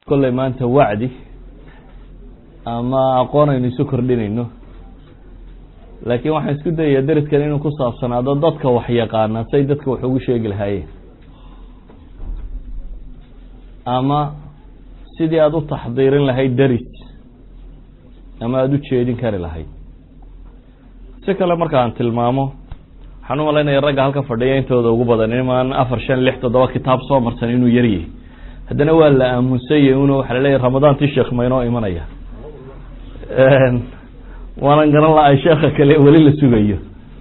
kolley maanta wacdi ama aqoon aynu isu kordhinayno laakiin waxaan isku dayayaa deriskan inuu ku saabsanaado dadka wax yaqaana say dadka wax ugu sheegi lahaayeen ama sidii aada u taxdiirin lahayd deris ama aada u jeedin kari lahayd si kale markaan tilmaamo waxaan u malaynaya ragga halka fadhiya intooda ugu badan imaan afar shan lix toddoba kitaab soo marsan inuu yaryahay haddana waa la aamunsanyay un waxa la leeyahy ramadaantii sheekh maynoo imanaya waanan garan lahay sheekha kale weli la sugayo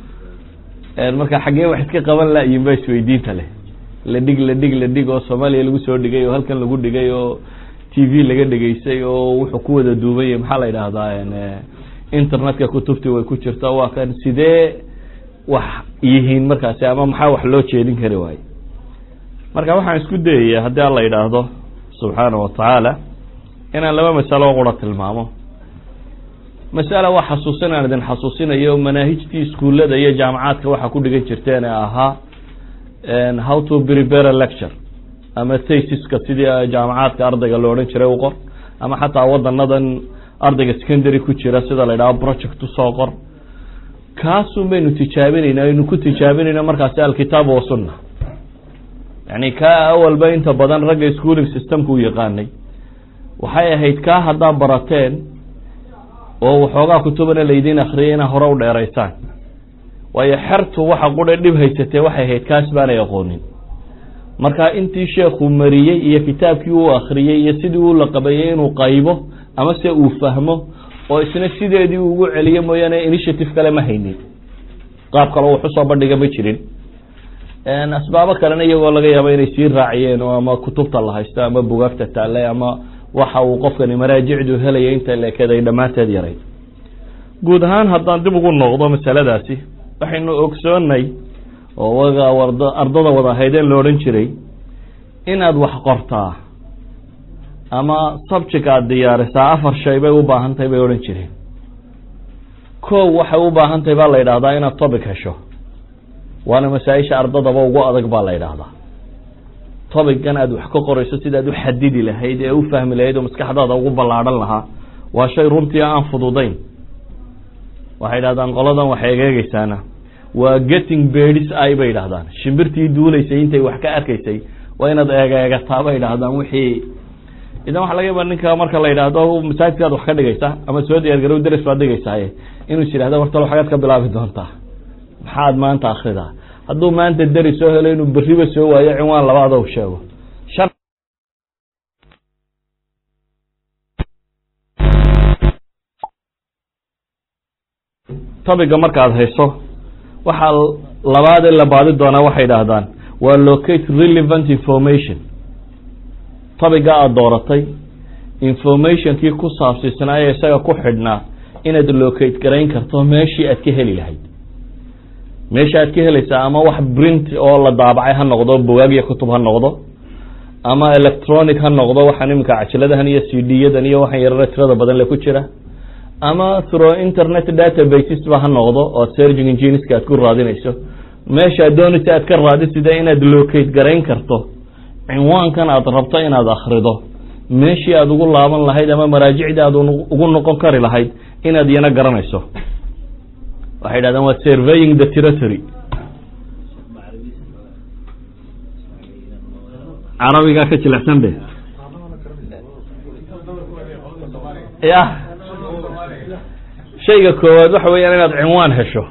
marka xaggee wax iska qaban layin ba isweydiinta leh la dhig la dhig la dhig oo soomaaliya lagu soo dhigay oo halkan lagu dhigay oo t v laga dhegaysay oo wuxuu ku wada duubanya maxaa la yidhaahdaa internetka kutubtii way ku jirta waa kan sidee wax yihiin markaasi ama maxaa wax loo jeedin kari waaye marka waxaan isku dayaya haddii alla yidhaahdo subxaana wa tacaala inaan laba masalo qura tilmaamo masala waa xasuusin aan idin xasuusinayo manaahijtii iskuullada iyo jaamacaadka waxaa ku dhigan jirteen ee ahaa how to prepare a lecture ama thasiska sidii jaamacaadka ardayga lo odhan jiray u qor ama xataa wadanadan ardayga secondary ku jira sida la yidhaho project usoo qor kaasun baynu tijaabinayna aynu ku tijaabinayna markaasi alkitaab wa sunna yani kaa awalba inta badan ragga schooling systemka u yaqaanay waxay ahayd kaa haddaa barateen oo waxoogaa kutubana laydin akriyay inaa hore u dheeraysaan waayo xertu waxa qudha dhib haysatee waxay ahayd kaas baanay aqoonin marka intii sheekhu mariyey iyo kitaabkii uu akriyey iyo sidii uu la qabeeyey inuu qaybo ama se uu fahmo oo isna sideedii ugu celiyo mooyaane initiative kale ma haynin qaab kale wax usoo bandhiga ma jirin asbaabo kalena iyagoo laga yaabo inay sii raaciyeen oo ama kutubta la haysto ama bugaagta taale ama waxa uu qofkani maraajicdu helaya inta lekeed ay dhammaanteed yarayd guud ahaan haddaan dib ugu noqdo masaladaasi waxaynu ogsoonnay oo waga ward ardada wada ahaydeen la odhan jiray inaad wax qortaa ama subject aada diyaarisaa afar shay bay u baahan tahay bay odhan jireen kow waxay u baahan tahay baa la yidhahdaa inaad topic hesho waana masaa-isha ardadaba ugu adag baa la yidhaahdaa topican aad wax ka qorayso sidaad u xadidi lahayd ee u fahmi lahayd oo maskaxdaada ugu ballaadhan lahaa waa shay runtii aan fududayn waxay yidhahdaan qoladan wax egeegeysaana waa getting bedis ay bay yidhahdaan shimbirtii duulaysay intay wax ka arkaysay waa inaad eegeegataa bay yidhahdaan wixii idan waxa laga yaaba ninka marka la yidhaahdo masaajidkaad wax ka dhigaysa ama soo diyaargarow dares baad dhigaysaaye inuu is yidhahda wartalo xagaad ka bilaabi doontaa maxaad maanta akridaa hadduu maanta deri soo helo inuu beriba soo waayo cinwaan labaad o sheego shan tobiga markaad hayso waxaa labaad in la baadi doonaa waxay idhaahdaan waa locate relevant information tobiga aada dooratay informationkii ku saabsiisnaa ee isaga ku xidhnaa inaad locate garayn karto meeshii aad ka heli lahayd meesha aad ka helaysaa ama wax print oo la daabacay ha noqdo bugaag iyo kutub ha noqdo ama electronic ha noqdo waxaan iminka cajiladahan iyo c d yadan iyo waxaan yarara tirada badan le ku jira ama through internet databases ba ha noqdo oo searching engineska aad ku raadinayso meeshaad doonaysa aad ka raadisida inaad locate garayn karto cinwaankan aad rabto inaad akrido meeshii aad ugu laaban lahayd ama maraajicdii aad ugu noqon kari lahayd inaad iyana garanayso waxay yidhahdaan waa surveying the territory carabigaa ka jilecsan be ya shayga koowaad waxa weeyaan inaad cinwaan hesho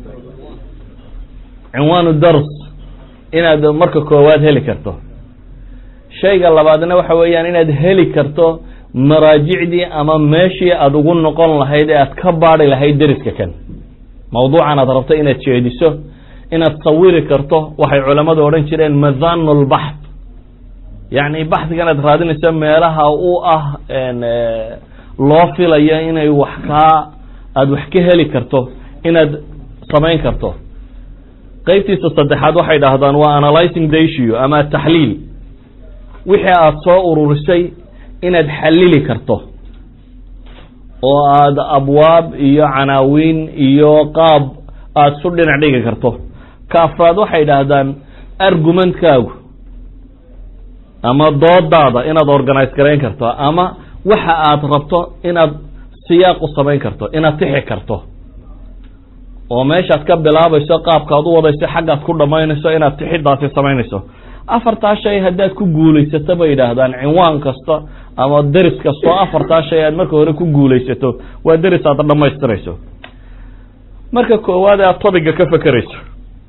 cinwaanu dars inaad marka koowaad heli karto shayga labaadna waxa weeyaan inaad heli karto maraajicdii ama meeshii aada ugu noqon lahayd ee aad ka baadi lahayd deriska kan mawduucan aad rabto inaad jeediso inaad sawiri karto waxay culammadu odhan jireen madhanu lbaxth yacni baxdigan aad raadinayso meelaha u ah loo filayo inay wax kaa aada wax ka heli karto inaad samayn karto qeybtiisa saddexaad waxay dhahdaan waa analyzing the issue ama taxliil wixii aada soo ururisay inaad xalili karto oo aada abwaab iyo canaawiin iyo qaab aada isu dhinac dhigi karto ka afraad waxay idhaahdaan argumentkaagu ama doodaada inaad organize garayn karto ama waxa aad rabto inaad siyaaq u samayn karto inaad tixi karto oo meeshaad ka bilaabayso qaabkaad u wadayso xaggaad ku dhammaynayso inaad tixidaasi samaynayso afartaa shay haddaad ku guulaysato bay yidhaahdaan cinwaan kasta ama deris kastoo afartaa shay aad marka hore ku guulaysato waa deris aad dhammaystirayso marka koowaad aad tobiga ka fekerayso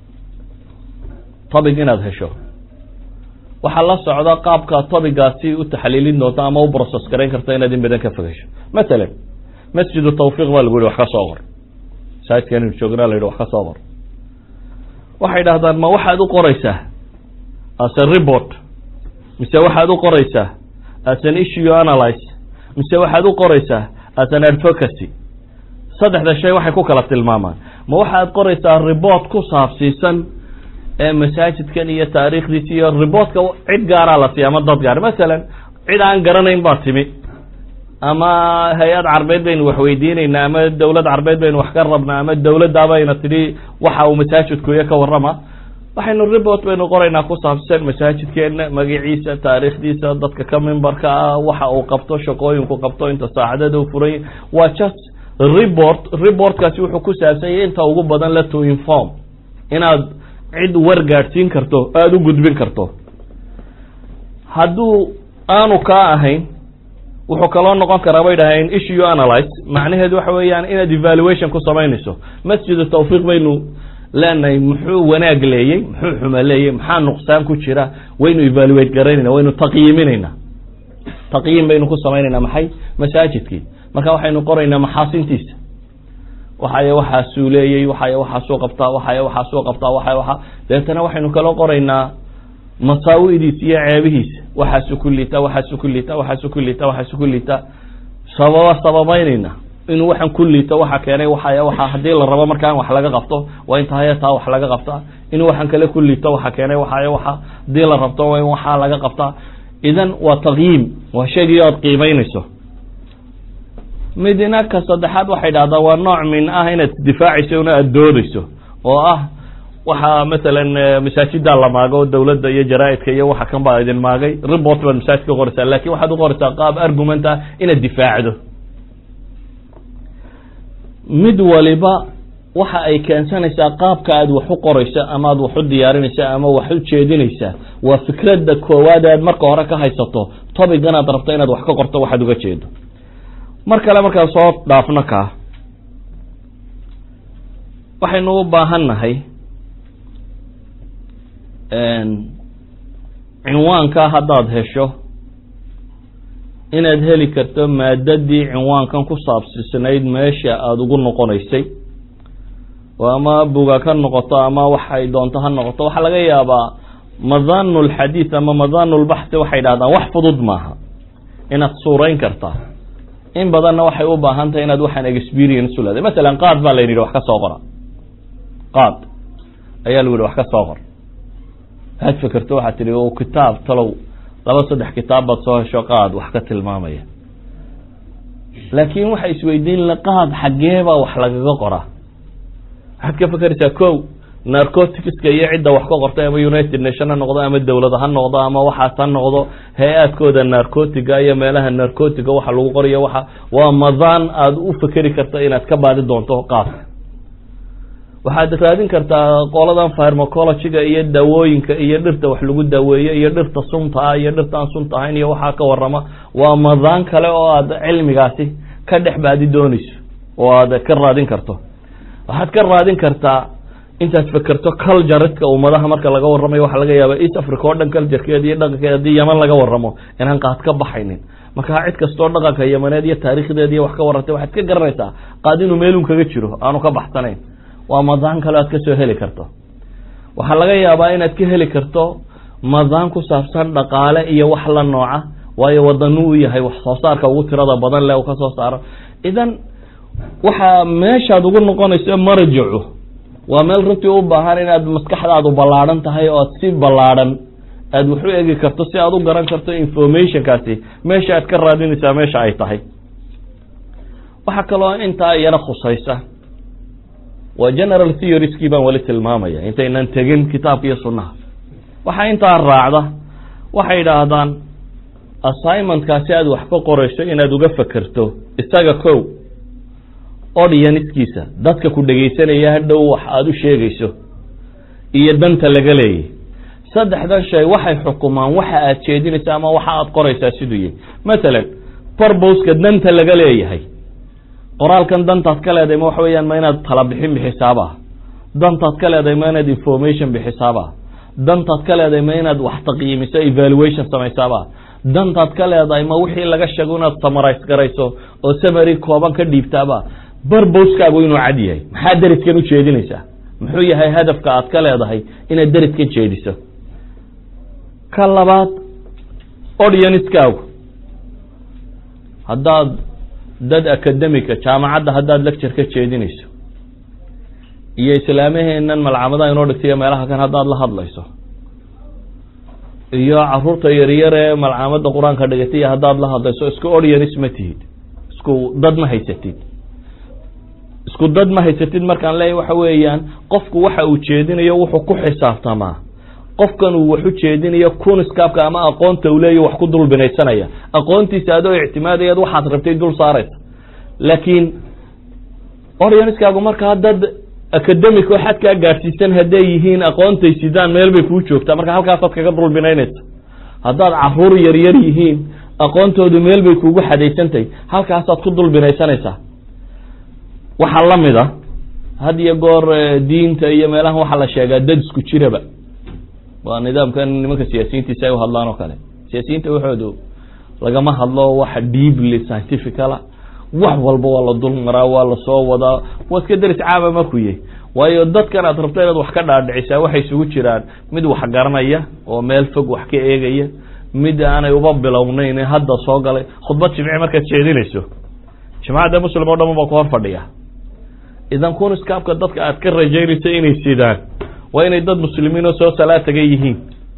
tobig inaad hesho waxaa la socda qaabka tobigaasi u taxliilin doonto ama u process garayn karto inaad in badan ka fegesho matalan masjidu tawfiiq baa lagu yihi wax ka soo qor masaajidkan joognaa la yidhi wax ka soo qor waxay dhahdaan ma waxaad u qoraysaa as a report mise waxaad u qoraysaa as an issue analyze mise waxaad u qoraysaa as an advocacy saddexda shay waxay ku kala tilmaamaan ma waxaad qoraysaa report ku saabsiisan ee masaajidkan iyo taariikhdiisa iyo reportka cid gaaraa la siiya ama dad gaar masalan cid aan garanayn baa timi ama hay-ad carbeed baynu wax weydiinaynaa ama dawlad carbeed baynu wax ka rabnaa ama dawladaabayna tidhi waxa uu masaajidkuya ka warrama waxaynu report baynu qoraynaa ku saabsan masaajidkeena magaciisa taariikhdiisa dadka ka mimbarka ah waxa uu qabto shaqooyinku qabto inta saacadada u furay waa just report reportkaasi wuxuu ku saabsan yahay inta ugu badan le to inform inaad cid war gaadhsiin karto aada u gudbin karto hadduu aanu kaa ahayn wuxuu kaloo noqon karaa bay dhaheen issue analyze macnaheedu waxa weeyaan inaad evaluation ku samaynayso masjidu tawfiiq baynu leenahay muxuu wanaag leeyey muxuu xuma leeyey maxaa nuqsaan ku jira waynu evaluate garaynayna waynu taqyiiminaynaa taqyiim baynu ku samaynaynaa maxay masaajidkii marka waxaynu qoraynaa maxaasintiisa waxay waxaasuu leeyey waxay waxaasuu qabtaa waxay waxaasuu qabtaa waxay waxa deetana waxaynu kaloo qoraynaa masaawidiisa iyo ceebihiisa waxaasu ku liita waxaasu ku liita waxaasu ku liita waxaasu ku liita sababa sababaynayna inuu waxaan ku liito waxa keenay waxay waxa haddii la rabo markaan wax laga qabto waa inta hayataa wax laga qabtaa inuu waxaan kale ku liito waxa keenay waxay waxa haddii la rabto waa in waxaa laga qabtaa idan waa taqyiim waa shaygii oad qiimaynayso midna ka saddexaad waxay dhahdaa waa nooc min ah inaad isdifaacayso una aada doodayso oo ah waxaa masalan masaajida la maago dawladda iyo jaraaidka iyo waxa kan baa idin maagay report baad masaajidka qoraysaa lakin waxaad uqoraysaa qaab argument ah inaad difaacdo mid waliba waxa ay keensanaysaa qaabka aad wax u qorayso ama aad wax u diyaarinaysa ama wax u jeedinaysaa waa fikradda koowaad aad marka hore ka haysato tobigan aad rabto inaad wax ka qorto waxaad uga jeedo mar kale markaan soo dhaafno kaa waxaynu u baahan nahay cinwaanka haddaad hesho inaad heli karto maadadii cinwaankan ku saabsisnayd meesha aada ugu noqonaysay oo ama buga ka noqoto ama waxay doonto ha noqoto waxaa laga yaabaa madanu lxadiid ama madanu lbaxthi waxay dhahdaan wax fudud maaha inaad suurayn kartaa in badanna waxay u baahan tahay inaad waxaan experience u leedahay masalan qaad baa layidhi wax ka soo qora qaad ayaa lagu yihi wax ka soo qor waxaad fekerto waxaad tihi o kitaab talow laba saddex kitaab baad soo hesho qaad wax ka tilmaamaya laakin waxay isweydiin la qaad xaggeebaa wax lagaga qoraa waxaad ka fekeraysaa ko narcoticska iyo cidda wax ka qortay ama united nation ha noqdo ama dawlad ha noqdo ama waxaas ha noqdo hay-aadkooda narcotiga iyo meelaha narcotiga waxa lagu qorayo waxa waa madaan aada u fekeri karta inaad ka baadi doonto qaadka waxaad raadin kartaa qoladan pharmacologyga iyo daawooyinka iyo dhirta wax lagu daaweeyo iyo dhirta sunta ah iyo dhirta aan sunta ahayn iyo waxaa ka warama waa madaan kale oo aad cilmigaasi ka dhex baadi doonayso oo aad ka raadin karto waxaad ka raadin kartaa intaad fekerto cultureska ummadaha marka laga warramayo waxaa laga yaaba east africa oo dhan culturekeeda iyo dhaqankeeda haddii yaman laga warramo inaan qaad ka baxaynin marka cid kastoo dhaqanka yamaneed iyo taarikhdeeda iyo wax ka warrantay waxaad ka garanaysaa qaad inuu meelun kaga jiro aanu ka baxsanayn waa madaan kale aad kasoo heli karto waxaa laga yaabaa inaad ka heli karto madaan ku saabsan dhaqaale iyo wax la nooca waayo wadanu u yahay wax soo saarka ugu tirada badan leh uu ka soo saaro idan waxaa meeshaad ugu noqonayso marajacu waa meel runtii u baahan inaad maskaxdaadu ballaadhan tahay oo aad si ballaadhan aada wax u egi karto si aad u garan karto informationkaasi meesha aad ka raadinaysaa meesha ay tahay waxaa kaloo intaa iyana khusaysa waa general theorieskii baan weli tilmaamaya intaynan tegin kitaabka iyo sunnaha waxaa intaa raacda waxay idhaahdaan assignmentkaasi aad wax ka qorayso inaad uga fekerto isaga kow audiencekiisa dadka ku dhegaysanaya hadhow wax aada u sheegayso iyo danta laga leeyay saddexdan shay waxay xukumaan waxa aad jeedinaysa ama waxa aad qoraysaa siduu yahay mathalan barboska danta laga leeyahay qoraalkan dantaad ka leedahay ma waxa weeyaan ma inaad tala bixin bixisaaba ah dantaad ka leedahay ma inaad information bixisaaba ah dantaad ka leedahay ma inaad wax taqyiimiso evaluation samaysaaba dantaad ka leedahay ma wixii laga sheego inaad samarise garayso oo samary kooban ka dhiibtaaba barboskaagu inuu cad yahay maxaa deriskan u jeedinaysaa muxuu yahay hadafka aad ka leedahay inaad deriskan jeediso ka labaad audienskaagu haddaad dad academica jaamacadda haddaad lecture ka jeedinayso iyo islaamaheenan malcamadaha inoo dhigtay meelaha kan haddaad la hadlayso iyo caruurta yaryar ee malcamada qur-aanka dhigatay haddaad la hadlayso isku audience ma tihid isku dad ma haysatid isku dad ma haysatid markaan leeyahy waxa weeyaan qofku waxa uu jeedinayo wuxuu ku xisaabtamaa qofkan uu wax u jeedinayo kuniskaabka ama aqoonta uu leeya wax ku dul binaysanaya aqoontiisa adoo ictimaadayaad waxaad rabtay dul saaraysa laakiin audienskaagu markaa dad academic oo xadkaa gaadhsiisan hadday yihiin aqoontay sidaan meel bay kuu joogtaa marka halkaasaad kaga dul binaynaysa haddaad caruur yaryar yihiin aqoontoodu meel bay kuugu xadaysantahay halkaasaad ku dul binaysanaysaa waxaa la mid a had iyo goor diinta iyo meelahan waxaa la sheegaa dad isku jiraba waa nidaamkan nimanka siyaasiyiintiisa ay u hadlaan oo kale siyaasiyiinta waxoodu lagama hadlo waxa deeply scientificala wax walba waa la dul maraa waa lasoo wadaa waa iska deris caama markuu yahy waayo dadkan aad rabto inaad wax ka dhaadhicisaa waxay isugu jiraan mid wax garanaya oo meel fog wax ka eegaya mid aanay uba bilownayn hadda soo galay khudbad jimci markaad jeedinayso jimcadda muslim oo dhan baa ku hor fadhiya idan kuniskaabka dadka aad ka rajaynayso inay sidaan waa inay dad muslimiin oo soo salaa tagay yihiin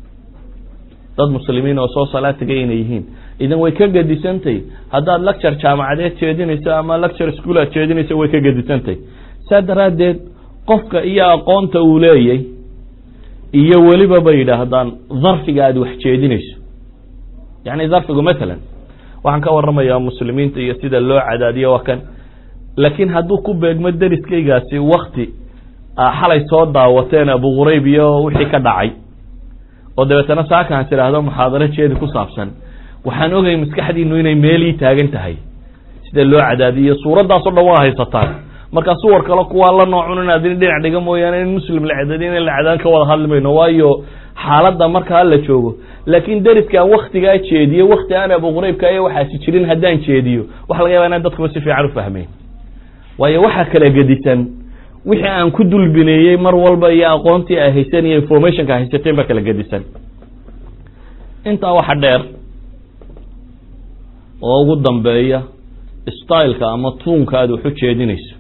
dad muslimiin oo soo salaa tagay inay yihiin idan way ka gedisantay haddaad lecture jaamacadeed jeedinayso ama lecture school aad jeedinayso way ka gedisantay saa daraaddeed qofka iyo aqoonta uu leeyay iyo weliba bay yidhaahdaan darfiga aad wax jeedinayso yani darfigu mathalan waxaan ka waramayaa muslimiinta iyo sida loo cadaadiyo waa kan laakiin hadduu ku beegmo deriskaygaasi wakti xalay soo daawateen abu qurayb iyo wixii ka dhacay oo dabeetana saakaan tidhaahdo muxaadaro jeedi ku saabsan waxaan ogay maskaxdiinu inay meelii taagan tahay sida loo cadaadiyo suuraddaasoo dhan waa haysataan markaa suwar kale kuwaa la noocun inaad in dhinac dhiga mooyaane in muslim la cadaadiyo in la cadaan ka wada hadli mayno waayo xaaladda markaa la joogo laakiin deriskaan waktigaa jeediyo wakti aan abu quraybka iyo waxaasi jirin haddaan jeediyo waxa laga yaba inaan dadkuba si fiican u fahmeyn waayo waxaa kala gedisan wixii aan ku dulbineeyey mar walba iyo aqoontii ay haysan iyo informationka haysateen baa kala gedisan intaa waxa dheer oo ugu dambeeya styleka ama tuunka aad wax u jeedinayso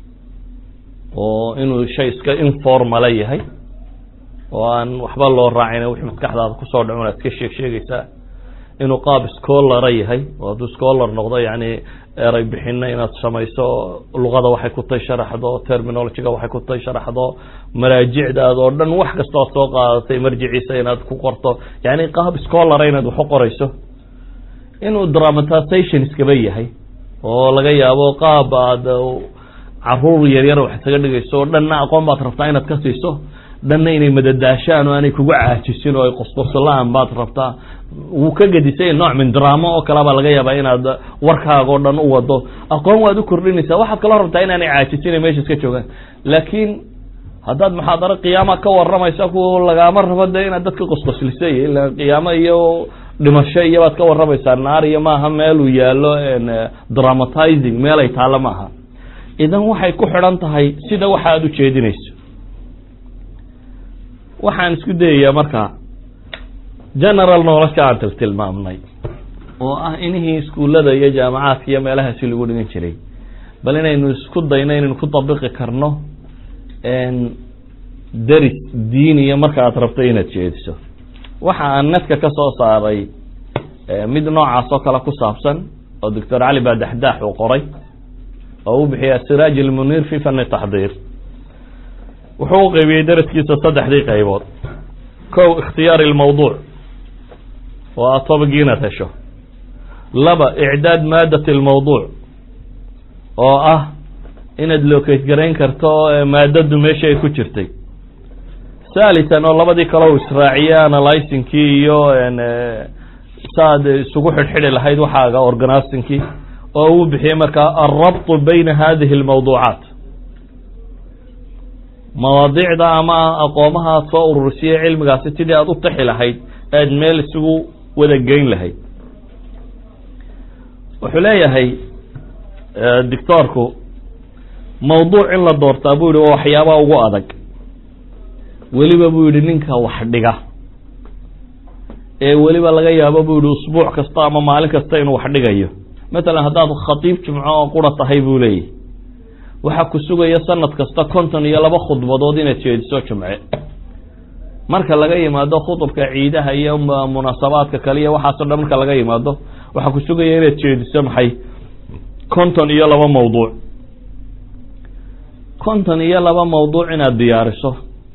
oo inuu shay iska informala yahay oo aan waxba loo raacin wixii maskaxdaada kusoo dhacun aad iska sheeg sheegaysaa inuu qaab scholara yahay oo hadduu scholar noqdo yani eray bixina inaad samayso luqada waxay ku tay sharaxdo terminologyga waxay ku tay sharaxdo maraajicdaada oo dhan wax kastoo soo qaadatay marjiciisa inaad ku qorto yani qaab scholara inaad wax u qorayso inuu dramatization iskaba yahay oo laga yaabo qaab aad caruur yaryar wax isaga dhigayso dhanna aqoon baad rabtaa inaad ka siiso dhanna inay madadaashaan oo aanay kugu caajisin oo ay qosqoslaan baad rabtaa wuu ka gedisay nooc min dramo oo kale baa laga yaabaa inaad warkaaga o dhan u wado aqoon waad u kordhinaysaa waxaad kaloo rabtaa inaanay caajisin meesha iska joogaan laakiin haddaad muxaadaro qiyaama ka waramaysa ku lagaama rabo de inaad dadka qosqoslisay ila qiyaamo iyo dhimasho iyo baad ka waramaysaa naar iyo maaha meeluu yaalo dramatizing meel ay taalo maaha idan waxay ku xidhan tahay sida waxa aad u jeedinayso waxaan isku dayayaa marka general nolosha aan tiltilmaamnay oo ah inihii iskuullada iyo jaamacaadka iyo meelahaasi lagu dhigan jiray bal inaynu isku dayno inaynu ku dabiqi karno deris diiniya marka aad rabto inaad jeediso waxa aan nadka ka soo saaray mid noocaas oo kale ku saabsan oo doctor cali baadaxdaax uu qoray oo u bixiya asiraaj almuniir fi fani taxdiir wuxuu u qeybiyey daraskiisa saddexdii qaybood kow ikhtiyaari lmawduuc waa tobigii inaad hesho laba icdaad maadat almawduuc oo ah inaad locate garayn karto maadadu meesha ay ku jirtay thalitan oo labadii kale u israaciye analysinkii iyo saaad isugu xidhxidhi lahayd waxaaga organizingkii oo uu bixiyey markaa alrabtu bayna hadihi almawduucaat mawaadiicda ama aqoomaha aad soo ururisiye cilmigaasi sidii aad u taxi lahayd aad meel isugu wada geyn lahayd wuxuu leeyahay doctoorku mawduuc in la doortaa buu yihi waa waxyaabaha ugu adag weliba buu yihi ninka wax dhiga ee weliba laga yaabo buu yihi usbuuc kasta ama maalin kasta inuu wax dhigayo matalan haddaad khatiib jumco oo qura tahay buu leeyahy waxaa ku sugaya sanad kasta konton iyo laba khudbadood inaad jeediso jumce marka laga yimaado khudubka ciidaha iyo munaasabaadka kale iyo waxaasoo dhan marka laga yimaado waxaa ku sugaya inaad jeediso maxay konton iyo laba mawduuc konton iyo laba mawduuc inaad diyaariso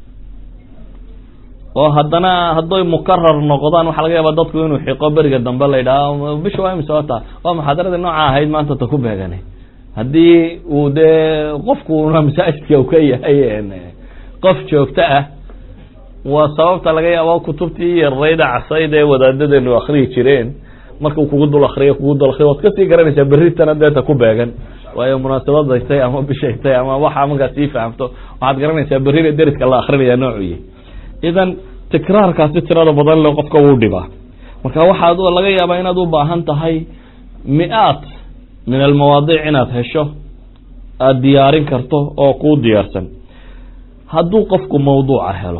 oo haddana hadday mukarar noqdaan waxaa laga yaaba dadku inuu xiqo beriga dambe la yidhaha bisha waa imse wata waa muxaadaradii nooca ahayd maanta ta ku beegane haddii uu dee qofkuna masaajidka u ka yahay qof joogto ah waa sababta laga yaabo kutubtii yarayda casayd ee wadaadadeenu akriyi jireen markuu kugu dul akriyo kugu dul akriyo waad kasii garanaysaa berritana deeta ku beegan waayo munaasabad tay ama bishay tay ama waxa markaa sii fahamto waxaad garanaysaa berrina deriska la akrinaya noocuyi idan tikraarkaasi tirada badan le qofka wuu dhibaa marka waxaad laga yaabaa inaad u baahan tahay mi-aad min almawaadiic inaad hesho aada diyaarin karto oo kuu diyaarsan hadduu qofku mawduuca helo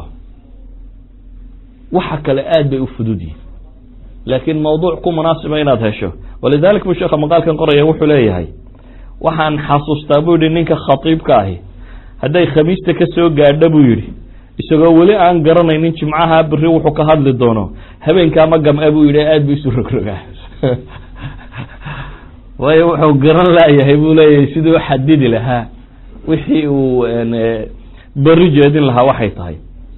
waxa kale aad bay u fudud yihin laakiin mawduuc ku munaasiba inaad hesho walidalik buu sheekha maqaalkan qoraya wuxuu leeyahay waxaan xasuustaa buu yihi ninka khatiibka ahi hadday khamiista ka soo gaadha buu yidhi isagoo weli aan garanaynin jimcaha beri wuxuu ka hadli doono habeenkaa ma gam-a buu yidhi aada bu isu rogrogaa waayo wuxuu garan laayahay buu leeyahay siduu u xadidi lahaa wixii uu beri jeedin lahaa waxay tahay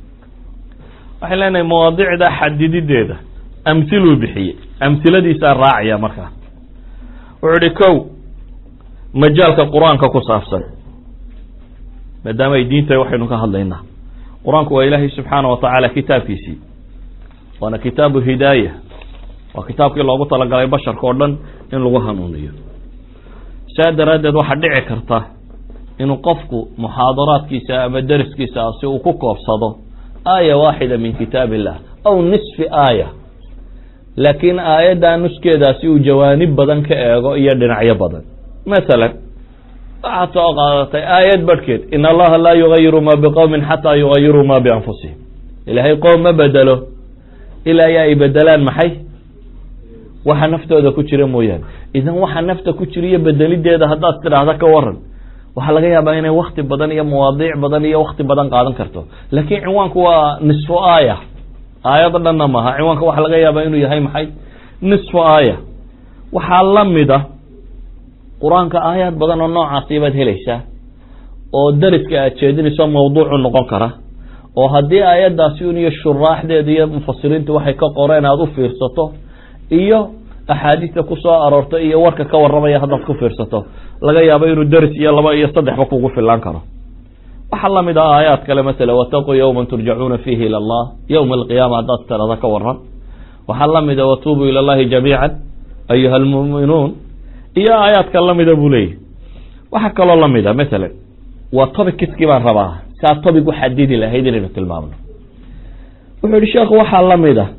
waxay leenahay mawaadicda xadidideeda amhiluu bixiyey amhiladiisaa raacaya markaa wuxuu ihi kow majaalka qur-aanka ku saabsan maadaama ay diinta waxaynu ka hadlaynaa qur-aanku waa ilaahay subxaana wa tacaala kitaabkiisii waana kitaabu hidaaya waa kitaabkii loogu talagalay basharka oo dhan in lagu hanuuniyo saa daraaddeed waxaa dhici karta inuu qofku muxaadaraadkiisa ama deriskiisa si uu ku koobsado aaya waaxida min kitaab illah aw nisfi aaya laakiin aayaddaa nuskeedaasi uu jawaanib badan ka eego iyo dhinacyo badan masalan waxaad soo qaadatay aayad barhkeed in allaha laa yugayiru ma biqowmin xataa yugayiruu ma bianfusihim ilaahay qoom ma bedelo ilaa ya ay bedelaan maxay waxa naftooda ku jira mooyaane idan waxa nafta ku jira iyo bedelideeda haddaad tidhaahda ka waran waxaa laga yaabaa inay wakti badan iyo mawaadiic badan iyo wakti badan qaadan karto laakiin cinwaanku waa nisfu aaya aayado dhanna maaha cinwaanka waxaa laga yaabaa inuu yahay maxay nisfu aaya waxaa la mid a qur-aanka aayaad badan oo noocaasi baad helaysaa oo dariska aad jeedinayso mawduucu noqon kara oo haddii aayaddaasi un iyo shuraaxdeeda iyo mufasiriintu waxay ka qoreen aada u fiirsato iyo axaadiista ku soo aroortay iyo warka ka warramaya haddaad ku fiirsato laga yaabo inuu deris iyo laba iyo saddexba kugu filaan karo waxaa lamid ah aayaad kale masala wataquu yowma turjacuuna fiihi ila allah yowma alqiyaama haddaad tirada ka waran waxaa lamida watuubuu ila allahi jamiican ayuha almu'minuun iyo aayaadka lamida buu leeyahy waxaa kaloo lamida masalan waa tobic kiskii baan rabaa saa tobic u xadidi lahayd inaynu tilmaamno wuxuu yihi sheekhu waxaa lamid a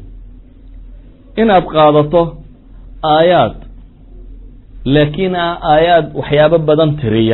inaad qaadato aayaad laakiin aayaad waxyaabo badan tiriya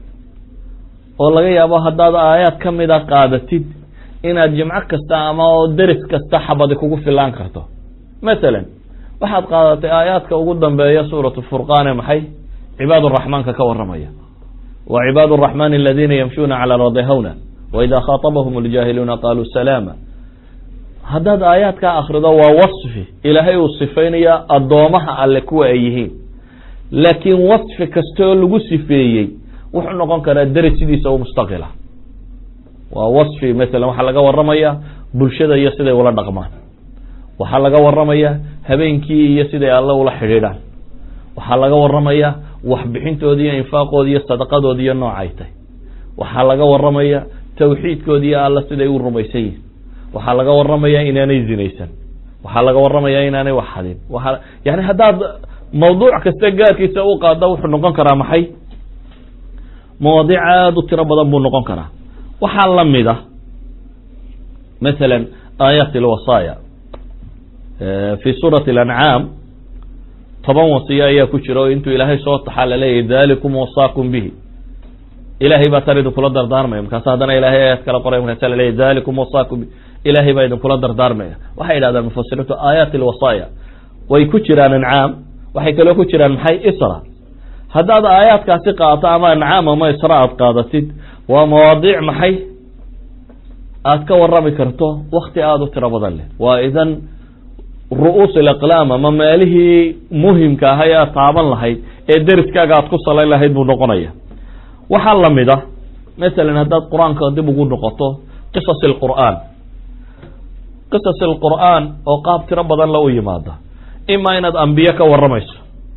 oo laga yaabo haddaad aayaad ka mida qaadatid inaad jimco kasta ama oo deris kasta xabadi kugu filaan karto masalan waxaad qaadatay aayaadka ugu dambeeya suuratu furqaane maxay cibaad raxmaanka ka waramaya wa cibaad araxmaan aladiina yamshuuna cala lardi hawna waida khaatabahum اljaahiluuna qaluu salaama haddaad aayaadkaa akrido waa wasfi ilaahay uu sifaynaya addoomaha alle kuwa ay yihiin laakiin wasfi kastaoo lagu sifeeyey wuxuu noqon karaa deris sidiisa u mustaqila waa wasfi masalan waxaa laga waramaya bulshada iyo siday ula dhaqmaan waxaa laga waramaya habeenkii iyo siday alle ula xidhiidhaan waxaa laga warramaya waxbixintooda iyo infaaqooda iyo sadaqadooda iyo noocay tahay waxaa laga warramaya tawxiidkooda iyo alle siday u rumaysan yihin waxaa laga warramaya inaanay zinaysan waxaa laga warramaya inaanay wax hadin waa yani haddaad mawduuc kasta gaarkiisa u qaada wuxuu noqon karaa maxay mawaadiic aada u tiro badan buu noqon karaa waxaa lamid a masalan aayaat alwasaaya fi suurati alancaam toban wasiyo ayaa ku jira oo intuu ilaahay soo taxaa laleeyahy dalikum wasaakum bihi ilahay baa tan idinkula dardaarmaya markaasa haddana ilahay aayad kala qoray markaasa laleeyahy dalikum wasaakum bihi ilahay baa idinkula dardaarmaya waxay yidhahdaan mufasiriintu aayaat alwasaaya way ku jiraan ancaam waxay kaloo ku jiraan maxay isra haddaad aayaadkaasi qaadato ama ancaam ama isra aad qaadatid waa mawaadiic maxay aad ka warrami karto wakti aada u tiro badan leh waa idan ru-uus alaqlaam ama meelihii muhimka aha ee aad taaban lahayd ee deriskaaga aad ku salayn lahayd buu noqonaya waxaa lamid ah masalan haddaad qur-aanka dib ugu noqoto qisas alqur'aan qisas alqur'aan oo qaab tiro badan la u yimaada imaa inaad ambiye ka warramayso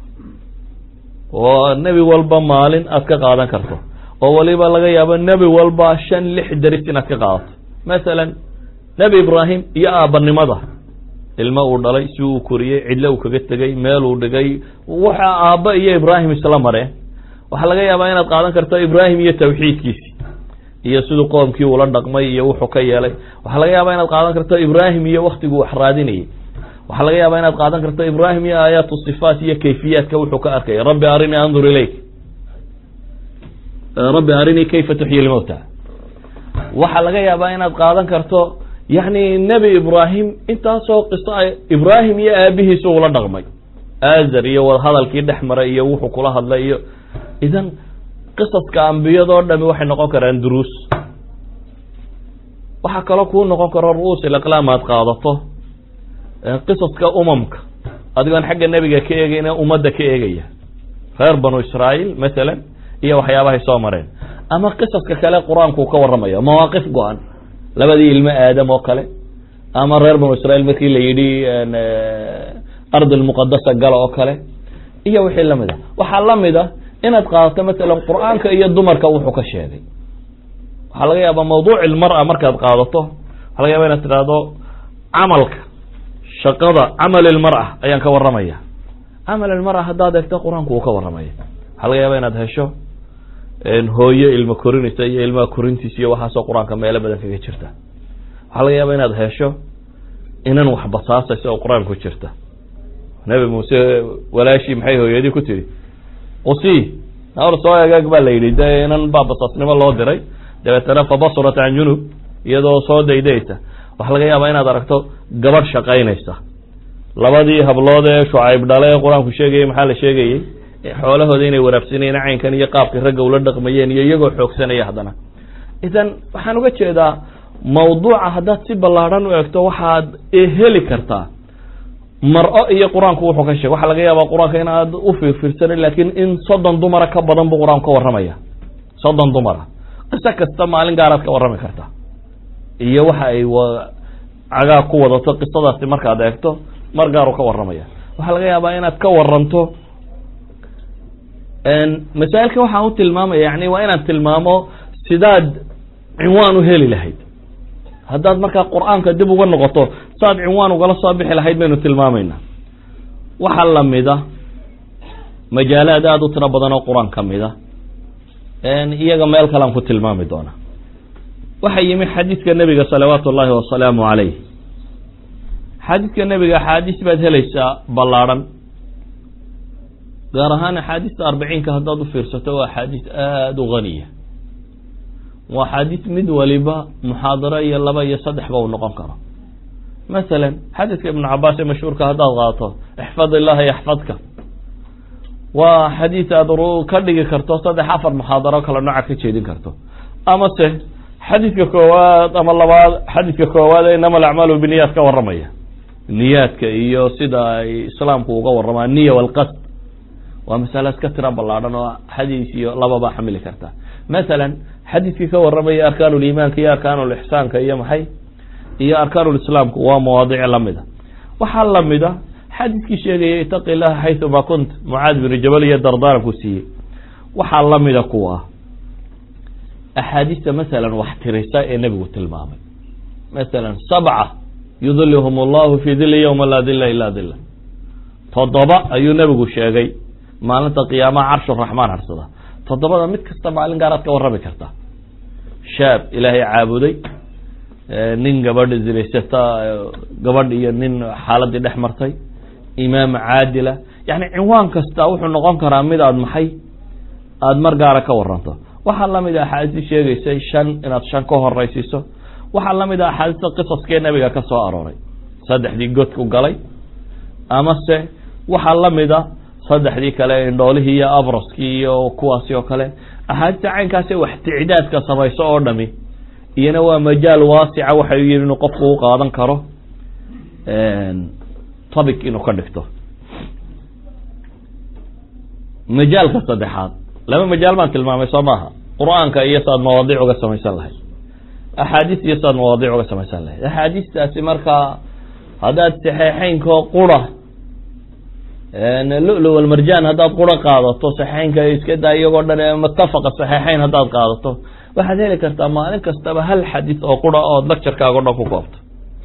oo nebi walba maalin aad ka qaadan karto oo waliba laga yaabo nebi walba shan lix deris inaad ka qaadato masalan nebi ibraahim iyo aabanimada ilmo uu dhalay si uu koriyey cidlo uu kaga tegey meel uu dhigay waxa aabba iyo ibraahim isla mareen waxaa laga yaabaa inaad qaadan karto ibraahim iyo tawxiidkiisi iyo siduu qoomkii ula dhaqmay iyo wuxuu ka yeelay waxaa laga yaabaa inaad qaadan karto ibraahim iyo waktiguu wax raadinayay waxaa laga yaabaa inaad qaadan karto ibraahim iyo aayaat sifaat iyo kayfiyaadka wuxuu ka arkaya rabbi arinii andur ilayk rabbi arinii kayfa tuxyi lmowta waxaa laga yaabaa inaad qaadan karto yani nebi ibraahim intaasoo qiso ibraahim iyo aabihiisa ula dhaqmay azar iyo wadahadalkii dhex maray iyo wuxuu kula hadlay iyo idan qisaska ambiyadoo dhami waxay noqon karaan duruus waxaa kaloo kuu noqon karo ru-uus ilaqlaam aad qaadato qisaska umamka adigoon xagga nebiga ka eegayna ummadda ka eegaya reer banu israail masalan iyo waxyaabahay soo mareen ama qisaska kale qur-aankuu ka warramaya mawaaqif go-an labadii ilmo aadam oo kale ama reer banu israiil markii la yidhi ardi lmuqadasa gala oo kale iyo wixii lamid a waxaa lamid a inaad qaadato masalan qur-aanka iyo dumarka wuxuu ka sheegay waxaa laga yaabaa mawduuc ilmar-a markaad qaadato waxaa laga yaba inaad tidhaahdo camalka shaqada camal ilmar-a ayaan ka warramaya camal ilmar-a haddaad eegto qur-aanku uu ka warramaya waxaa laga yaaba inaad hesho hooyo ilmo korinaysa iyo ilmaha korintiisa iyo waxaasoo qur-aanka meelo badan kaga jirta waxaa laga yaaba inaad hesho inan wax basaasaysa oo qur-aanka ku jirta nabi muuse walaashii maxay hooyadii ku tidhi qusi nawr soo egaag baa la yidhi de inan baa basaasnimo loo diray dabeetana fabasurat can junub iyadoo soo daydaysa waxaa laga yaabaa inaad aragto gabadh shaqaynaysa labadii hablood ee shucayb dhale ee qur-aanku sheegayay maxaa la sheegayey xoolahooda inay waraabsanayeen caynkan iyo qaabkii ragga ula dhaqmayeen iyo iyagoo xoogsanaya haddana idan waxaan uga jeedaa mawduuca haddaad si ballaadhan u egto waxaad heli kartaa mar-o iyo qur-aanku wuxuu ka sheegay waxaa laga yaabaa qur-aanka in aad u fiirfiirsanin laakiin in soddon dumara ka badan buu qur-aanku ka warramaya soddon dumara qiso kasta maalin gaaraad ka warrami kartaa iyo waxa ay cagaag ku wadato qisadaasi markaad eegto mar gaaru ka warramaya waxaa laga yaabaa inaad ka waranto masaa'ilka waxaan u tilmaamaya yani waa inaan tilmaamo sidaad cinwaan u heli lahayd haddaad markaa qur-aanka dib uga noqoto saad cinwaan ugala soo bixi lahayd baynu tilmaamaynaa waxaa lamida majaalaad aada u tiro badan oo qur-aan ka mida iyaga meel kalean ku tilmaami doona waxaa yimi xadiidka nebiga salawaatu ullaahi wasalaamu calayh xadiidka nebiga axaadiis baad helaysaa ballaadhan gaar ahaan axaadiista arbiciinka haddaad u fiirsato waa axaadiis aada u haniya waa axaadiis mid waliba muxaadaro iyo laba iyo saddexba uu noqon karo masalan xadiidka ibnu cabaas ee mashhuurka haddaad qaato ixfad illaha yaxfadka waa xadiis aada ka dhigi karto saddex afar muxaadaro kale nooca ka jeedin karto ama se xadiidka koowaad ama labaad xadiidka koowaad ee inama alacmaalu biniyaad ka warramaya niyaadka iyo sida ay islaamku uga warramaa niya walqasd waa masale iska tira ballaadhan oo xadiis iyo lababa xamili karta masalan xadiidkii ka warramaya arkaan ulimaanka iyo arkaan ulixsaanka iyo maxay iyo arkaan ulislaamku waa mawaadiic lamida waxaa lamida xadiiskii sheegaya itaqi illaha xayثuma kunt mucaad binu jabal iyo dardaaranku siiyey waxaa lamida kuwa axaadiista masalan wax tirisa ee nebigu tilmaamay masalan sabca yudilhum allahu fi dili ywma laa dila ila dila toddoba ayuu nebigu sheegay maalinta qiyaamaha carshu raxmaan harsada toddobada mid kasta maalin gaaraad ka warrami kartaa shaab ilaahay caabuday nin gabadh zinaysata gabadh iyo nin xaaladii dhex martay imaam caadila yani cinwaan kasta wuxuu noqon karaa mid aad maxay aada mar gaara ka waranto waxaa lamid a axaadiis sheegaysay shan inaad shan ka horeysiiso waxaa lamid a axaadiista qisaskee nabiga ka soo arooray saddexdii godku galay amase waxaa lamid a saddexdii kale indhoolihii iyo abraskii iyo kuwaasi oo kale axaadiista caynkaasi wax ticdaadka samayso oo dhami iyana waa majaal waasica waxay yihi inuu qofku u qaadan karo topic inuu ka dhigto majaalka saddexaad laba majaal baan tilmaamay soo maaha qur-aanka iyo saad mawaadiic uga samaysan lahayd axaadiis iyo saad mawaadiic uga samaysan lahayd axaadiistaasi markaa haddaad saxeexeynkoo qura lulu walmarjaan haddaad qura qaadato saxeynka iska daa iyagoo dhan mutafaqa saxeexeyn haddaad qaadato waxaad heli kartaa maalin kastaba hal xadiis oo qura ood lecturekaaga o dhan ku koobto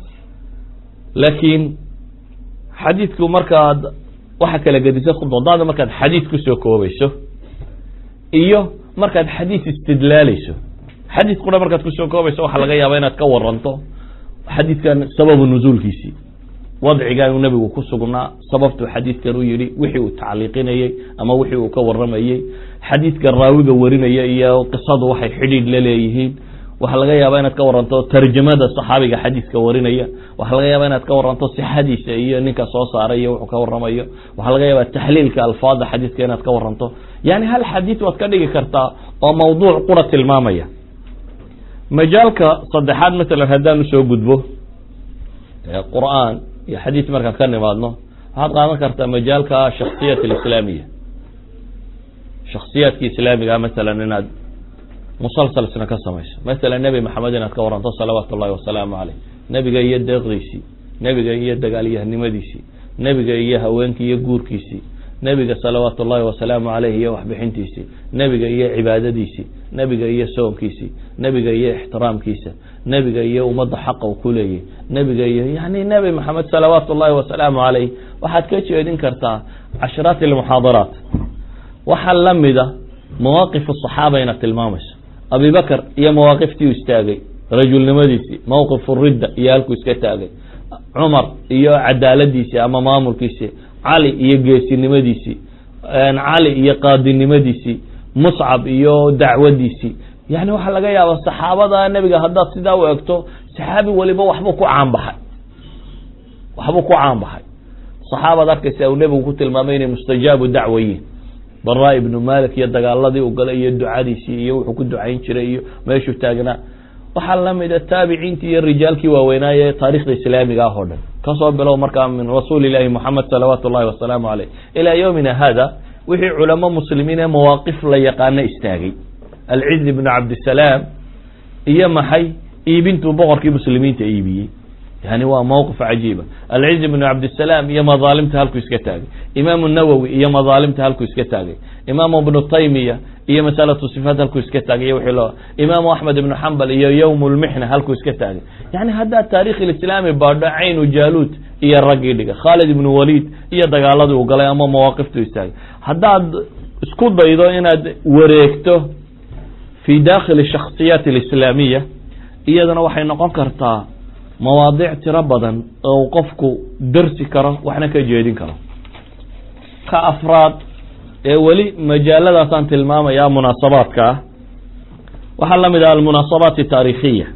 laakiin xadiidku markaad waxa kala gedisa khudbadaada markaad xadiis kusoo koobayso iyo markaad xadiis istidlaaleyso xadiis qura markaad kusoo koobayso waxaa laga yaaba inaad ka waranto xadiidkan sababu nuzuulkiisii wadcigan uu nebigu ku sugnaa sababtuu xadiidkan u yidhi wixii uu tacliiqinayey ama wixii uu ka waramayey xadiidkan raawiga warinaya iyo qisadu waxay xidhiidh la leeyihiin waxaa laga yaaba inaad ka waranto tarjamada saxaabiga xadiiska warinaya waxaa laga yaaba inaad ka waranto sixadiisa iyo ninka soo saaray iyo wuxuu ka waramayo waxaa laga yaaba taxliilka alfaada xadiiska inaad ka waranto yani hal xadiis waad ka dhigi kartaa oo mawduuc qura tilmaamaya majaalka saddexaad masalan haddaan usoo gudbo qur-aan iyo xadiis markaan ka nimaadno waxaad qaadan kartaa majaalka shaksiyat alislaamiya shaksiyaadka islaamiga masalan inaad musalsalsna ka samayso masalan nebi maxamed inaad ka waranto salawaatu ullahi wasalaamu caleyh nebiga iyo deeqdiisii nebiga iyo dagaalyahanimadiisii nebiga iyo haweenkii iyo guurkiisii nebiga salawaatu ullahi wasalaamu caleyh iyo waxbixintiisii nebiga iyo cibaadadiisii nebiga iyo soonkiisii nebiga iyo ixtiraamkiisa nebiga iyo ummadda xaqa u ku leeyay nebiga iyo yani nebi maxamed salawaatu ullahi wasalaamu caleyh waxaad ka jeedin kartaa cashraat almuxaadaraat waxaa lamida mawaaqif asaxaaba inaad tilmaamayso abi bakr iyo mawaaqiftii u istaagay rajulnimadiisii mawqif ridda iyo halkuu iska taagay cumar iyo cadaaladiisii ama maamulkiisii cali iyo geesinimadiisii cali iyo qaadinimadiisii muscab iyo dacwadiisii yani waxaa laga yaaba saxaabada nebiga haddaad sidaa u egto saxaabi waliba waxbuu ku caanbaxay waxbuu ku caanbaxay saxaabad arkaysa uu nebigu ku tilmaamay inay mustajaabu dacwayiin bara ibnu malik iyo dagaaladii u galay iyo ducadiisii iyo wuxuu ku ducayn jiray iyo meeshuu taagnaa waxaa lamida taabiciintii iyo rijaalkii waaweynaaye taarikhda islaamiga ah oo dhan kasoo bilow markaa min rasuuli ilahi moxamed salawaatu ullahi wasalaamu caleyh ilaa yowmina hada wixii culamo muslimiin ee mawaaqif la yaqaano istaagay alciz ibnu cabdisalaam iyo maxay iibintuu boqorkii muslimiinta iibiyey yani waa mawqif cajiiba alciz ibnu cabdisalaam iyo madaalimta halkuu iska taagay imaamu nawowi iyo madaalimta halkuu iska taagay imaamu ibnu taymiya iyo masalatu sifaat halkuu iska taagay wii loo imaamu axmed ibnu xambal iyo yowm lmixna halkuu iska taagay yani haddaad taarikh ilislaami baadho caynu jaaluud iyo raggii dhiga khaalid ibnu waliid iyo dagaaladii u galay ama mawaaqiftu istaagay haddaad isku daydo inaad wareegto fi dakhili shakhsiyaat alislaamiya iyadana waxay noqon kartaa mawaadiic tiro badan oo qofku darsi karo waxna ka jeedin karo ka afraad ee weli majaaladaasaan tilmaamaya munaasabaadka ah waxaa lamid ah almunaasabaat taarikhiya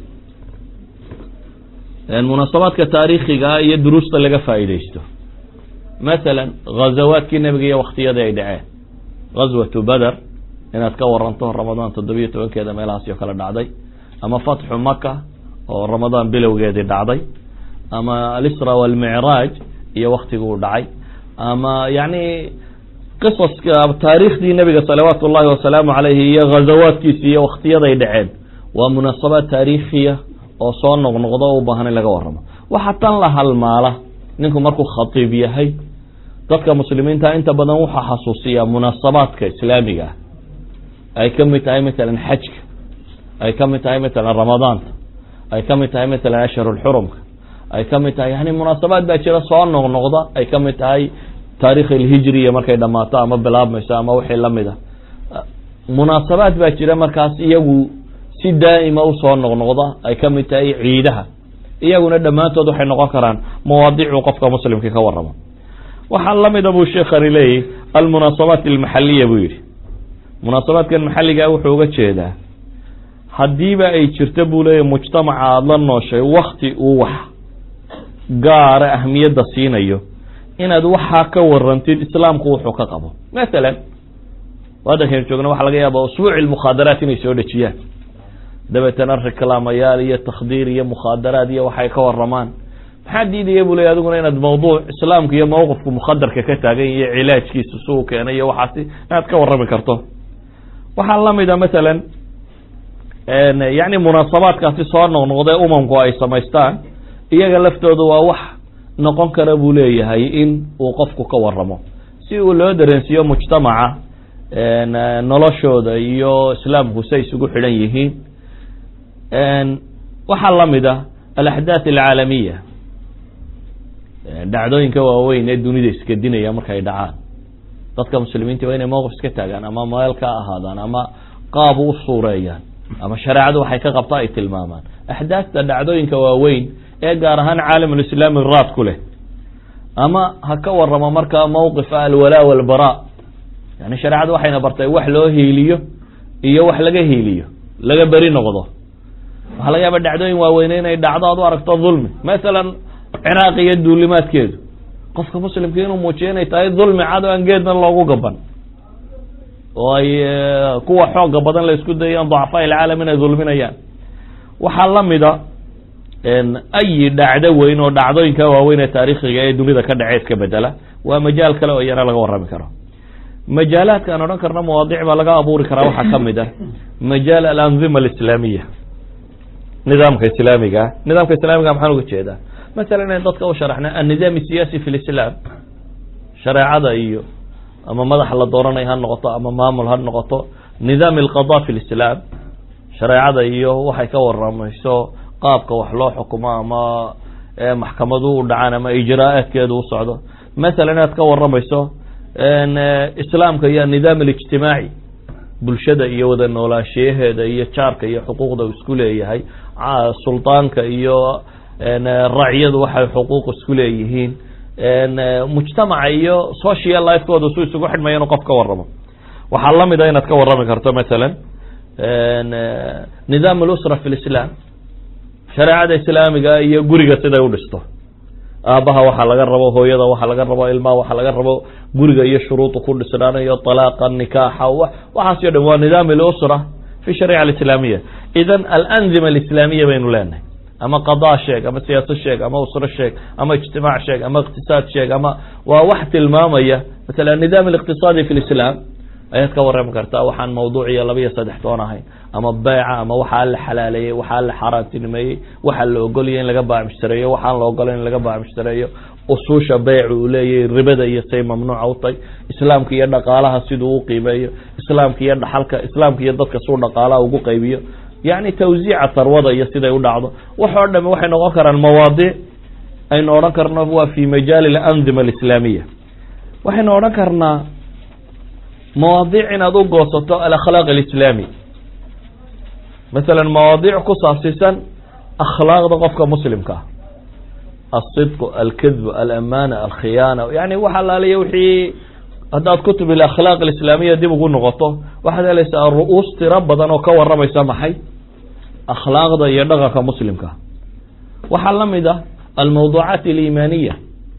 munaasabaadka taariikhiga ah iyo duruusta laga faa'iideysto masalan ghazawaadkii nebiga iyo waktiyadii ay dhaceen ghazwatu bader inaad ka waranto ramadaan toddobiyo tobankeeda meelahaasi oo kale dhacday ama fatxu maka oo ramadaan bilowgeedii dhacday ama alisra walmicraaj iyo waktiguu dhacay ama yani qisaska taariikhdii nebiga salawaatu ullahi wasalaamu caleyhi iyo ghazawaadkiisi iyo waktiyaday dhaceen waa munaasabaad taariikhiya oo soo noqnoqdo o u baahan in laga waramo waxaa tan la halmaala ninku markuu khatiib yahay dadka muslimiinta inta badan waxaa xasuusiyaa munaasabaadka islaamiga ah ay ka mid tahay matalan xajka ay ka mid tahay matalan ramadaanta ay ka mid tahay matalan ashhurulxurumka ay ka mid tahay yani munaasabaad baa jira soo noqnoqda ay ka mid tahay taarikh alhijriya markay dhammaato ama bilaabmayso ama wixii lamid a munaasabaad baa jira markaas iyagu si daa'ima usoo noqnoqda ay ka mid tahay ciidaha iyaguna dhammaantood waxay noqon karaan mawaadiicuu qofka muslimka ka warramo waxaa lamida buu sheekhani leeyahy almunaasabaat almaxaliya buu yidhi munaasabaadkan maxalligaa wuxuu uga jeedaa haddiiba ay jirto buu leeyahy mujtamaca aada la nooshay wakti uu wax gaara ahmiyadda siinayo inaad waxaa ka warantid islaamku wuxuu ka qabo masalan waddankaynu joogna waxa laga yaaba usbuuci lmukhaadaraat inay soo dhejiyaan dabeetana reklaamayaal iyo takhdiir iyo mukhaadaraad iyo waxay ka waramaan maxaa diidaya buu ley adiguna inaad mawduuc islaamka iyo mawqifku mukhadarka ka taagan iyo cilaajkiisa si uu keenay iyo waxaasi inaad ka warrami karto waxaa lamida masalan yani munaasabaadkaasi soo noqnoqdee umamku ay samaystaan iyaga laftooda waa wax noqon kara buu leeyahay in uu qofku ka waramo si uu loo dareensiiyo mujtamaca noloshooda iyo islaamku say isugu xidhan yihiin waxaa lamid a alaxdaath alcaalamiya dhacdooyinka waaweyn ee dunida iskadinaya markay dhacaan dadka muslimiinta waa inay mowqif iska taagaan ama meel ka ahaadaan ama qaab u suureeyaan ama shareecadu waxay ka qabta ay tilmaamaan axdaasta dhacdooyinka waaweyn ee gaar ahaan caalamulislaami raad ku leh ama ha ka waramo markaa mowqifa alwalaa walbara yani shareecadu waxayna bartay wax loo hiiliyo iyo wax laga hiiliyo laga beri noqdo waxaa laga yaaba dhacdooyin waaweyne inay dhacdo aad u aragto dulmi masalan ciraaq iyo duulimaadkeedu qofka muslimka inuu muujiyo inay tahay dulmi cad oo aan geedna loogu gaban oo ay kuwa xooga badan la isku dayaan dacfaa ilcaalam inay dulminayaan waxaa lamida ayi dhacdo weyn oo dhacdooyinka waaweyn ee taariikhiga ee dunida ka dhaceed ka bedela waa majaal kale oo iyana laga warrami karo majaalaadka aan odhan karno mawaadiic baa laga abuuri karaa waxaa ka mid ah majaal alanzima alislaamiya nidaamka islaamiga ah nidaamka islaamiga maxaan uga jeedaa masalan in dadka u sharaxna annidaam siyaasi fi lislaam shareecada iyo ama madax la dooranay ha noqoto ama maamul ha noqoto nidaam alqada fi lislaam shareecada iyo waxay ka waramayso qaabka wax loo xukumo ama maxkamadu u dhacaan ama ijraa'aadkeedu u socdo masalan inaad ka waramayso islaamka iyo anidaam alijtimaaci bulshada iyo wada noolaashiyaheeda iyo jaarka iyo xuquuqda isku leeyahay suldaanka iyo racyadu waxay xuquuq isku leeyihiin mujtamaca iyo social lifekooda su isugu xidhmaya inuu qof ka waramo waxaa lamid a inaad ka warrami karto masalan nidaam alusra fi lislaam shareecada islaamiga iyo guriga siday u dhisto aabaha waxaa laga rabo hooyada waxaa laga rabo ilmaha waxaa laga rabo guriga iyo shuruudu ku dhisnaanayo talaaqa nikaaxa waxaas o dhan waa nidaam alusra fi shariica alislaamiya idan alanzima alislaamiya baynu leenahay ama qadaa sheeg ama siyaasad sheeg ama usro sheeg ama ijtimaac sheeg ama iqtisaad sheeg ama waa wax tilmaamaya masala anidaam aliqtisaadi fi lislaam ayaad ka warrami kartaa waxaan mawduuc iyo laba iyo saddex toon ahayn ama beeca ama waxaa la xalaaleeyey waxaa la xaaraantinimeeyey waxaa la ogolaya in laga baacmushtareeyo waxaan la ogolay in laga baacmushtareeyo usuusha beycu uu leeyahay ribada iyo say mamnuuca u tahay islaamka iyo dhaqaalaha siduu u qiimeeyo islaamka iyo dhaxalka islaamka iyo dadka suu dhaqaalaha ugu qaybiyo yacni tawsiica tarwada iyo siday u dhacdo wax oo dhami waxay noqon karaan mawaadiic aynu odhan karno waa fi majaali alanzima alislaamiya waxaynu odhan karnaa mawaadiic inaad u goosato alakhlaaq alislaami masalan mawaadiic ku saabsiisan akhlaaqda qofka muslimka ah alsidqu alkidbu alamana alkhiyaana yani wax alaaliya wixii haddaad kutub alakhlaaq alislaamiya dib ugu noqoto waxaad helaysaa ru'uus tiro badan oo ka waramaysa maxay akhlaaqda iyo dhaqanka muslimka waxaa lamid ah almawduucaat aliimaaniya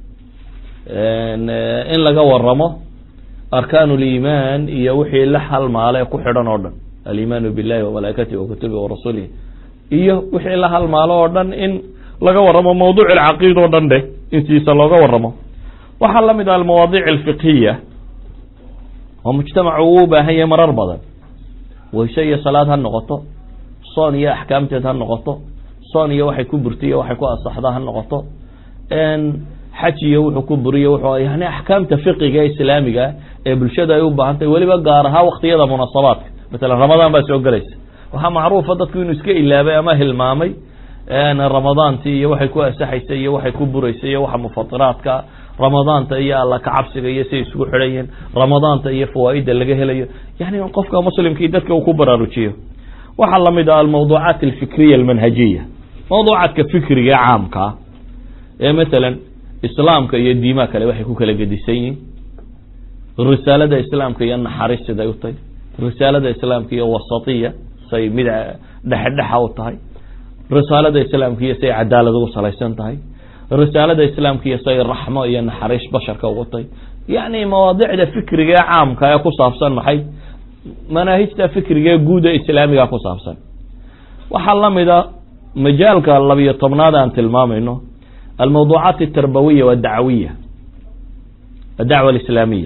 in laga waramo arkaan liimaan iyo wixii la halmaale ku xidhan oo dhan alimaanu billahi wamalaa'ikatihi wakutubihi warasulihi iyo wixii la halmaalo oo dhan in laga waramo mawduuc alcaqiida o dhan dheh intiisa looga waramo waxaa lamid ah almawaadiic alfiqhiya oo mujtamacu uu u baahan yahay marar badan wayse iyo salaad ha noqoto soon iyo axkaamteed ha noqoto soon iyo waxay ku burtiyo waxay ku asaxda ha noqoto xaj iyo wuxuu ku buriyo wuxuu yani axkaamta fiqiga ee islaamiga ee bulshada ay u baahan tahay weliba gaar ahaa waktiyada munaasabaadka masalan ramadaan baa soo gelaysa waxaa macruufa dadku inuu iska ilaabay ama hilmaamay ramadaantii iyo waxay ku asaxaysay iyo waxay ku buraysay iyo waxa mufatiraadka ramadaanta iyo alla kacabsiga iyo siay isugu xidhan yihiin ramadaanta iyo fawaaida laga helayo yani qofka muslimkii dadka uu ku baraarujiyo waxaa lamid ah almawduucaat alfikriya almanhajiya mawduucaadka fikriga caamkaa ee masalan islaamka iyo diimaha kale waxay ku kala gedisan yihiin risaalada islaamka iyo naxariis siday u tahay risaalada islaamka iyo wasatiya say mid dhexdhexa u tahay risaalada islaamka iyo say cadaalad ugu salaysan tahay risaalada islaamka iyo say raxmo iyo naxariis basharka ugu tahay yacni mawaadicda fikriga ee caamka ee ku saabsan maxay manaahijta fikriga ee guud ee islaamiga ku saabsan waxaa lamid a majaalka labiyo tobnaad aan tilmaamayno almawduucaat altarbawiya waadacwiya adacwa alislaamiya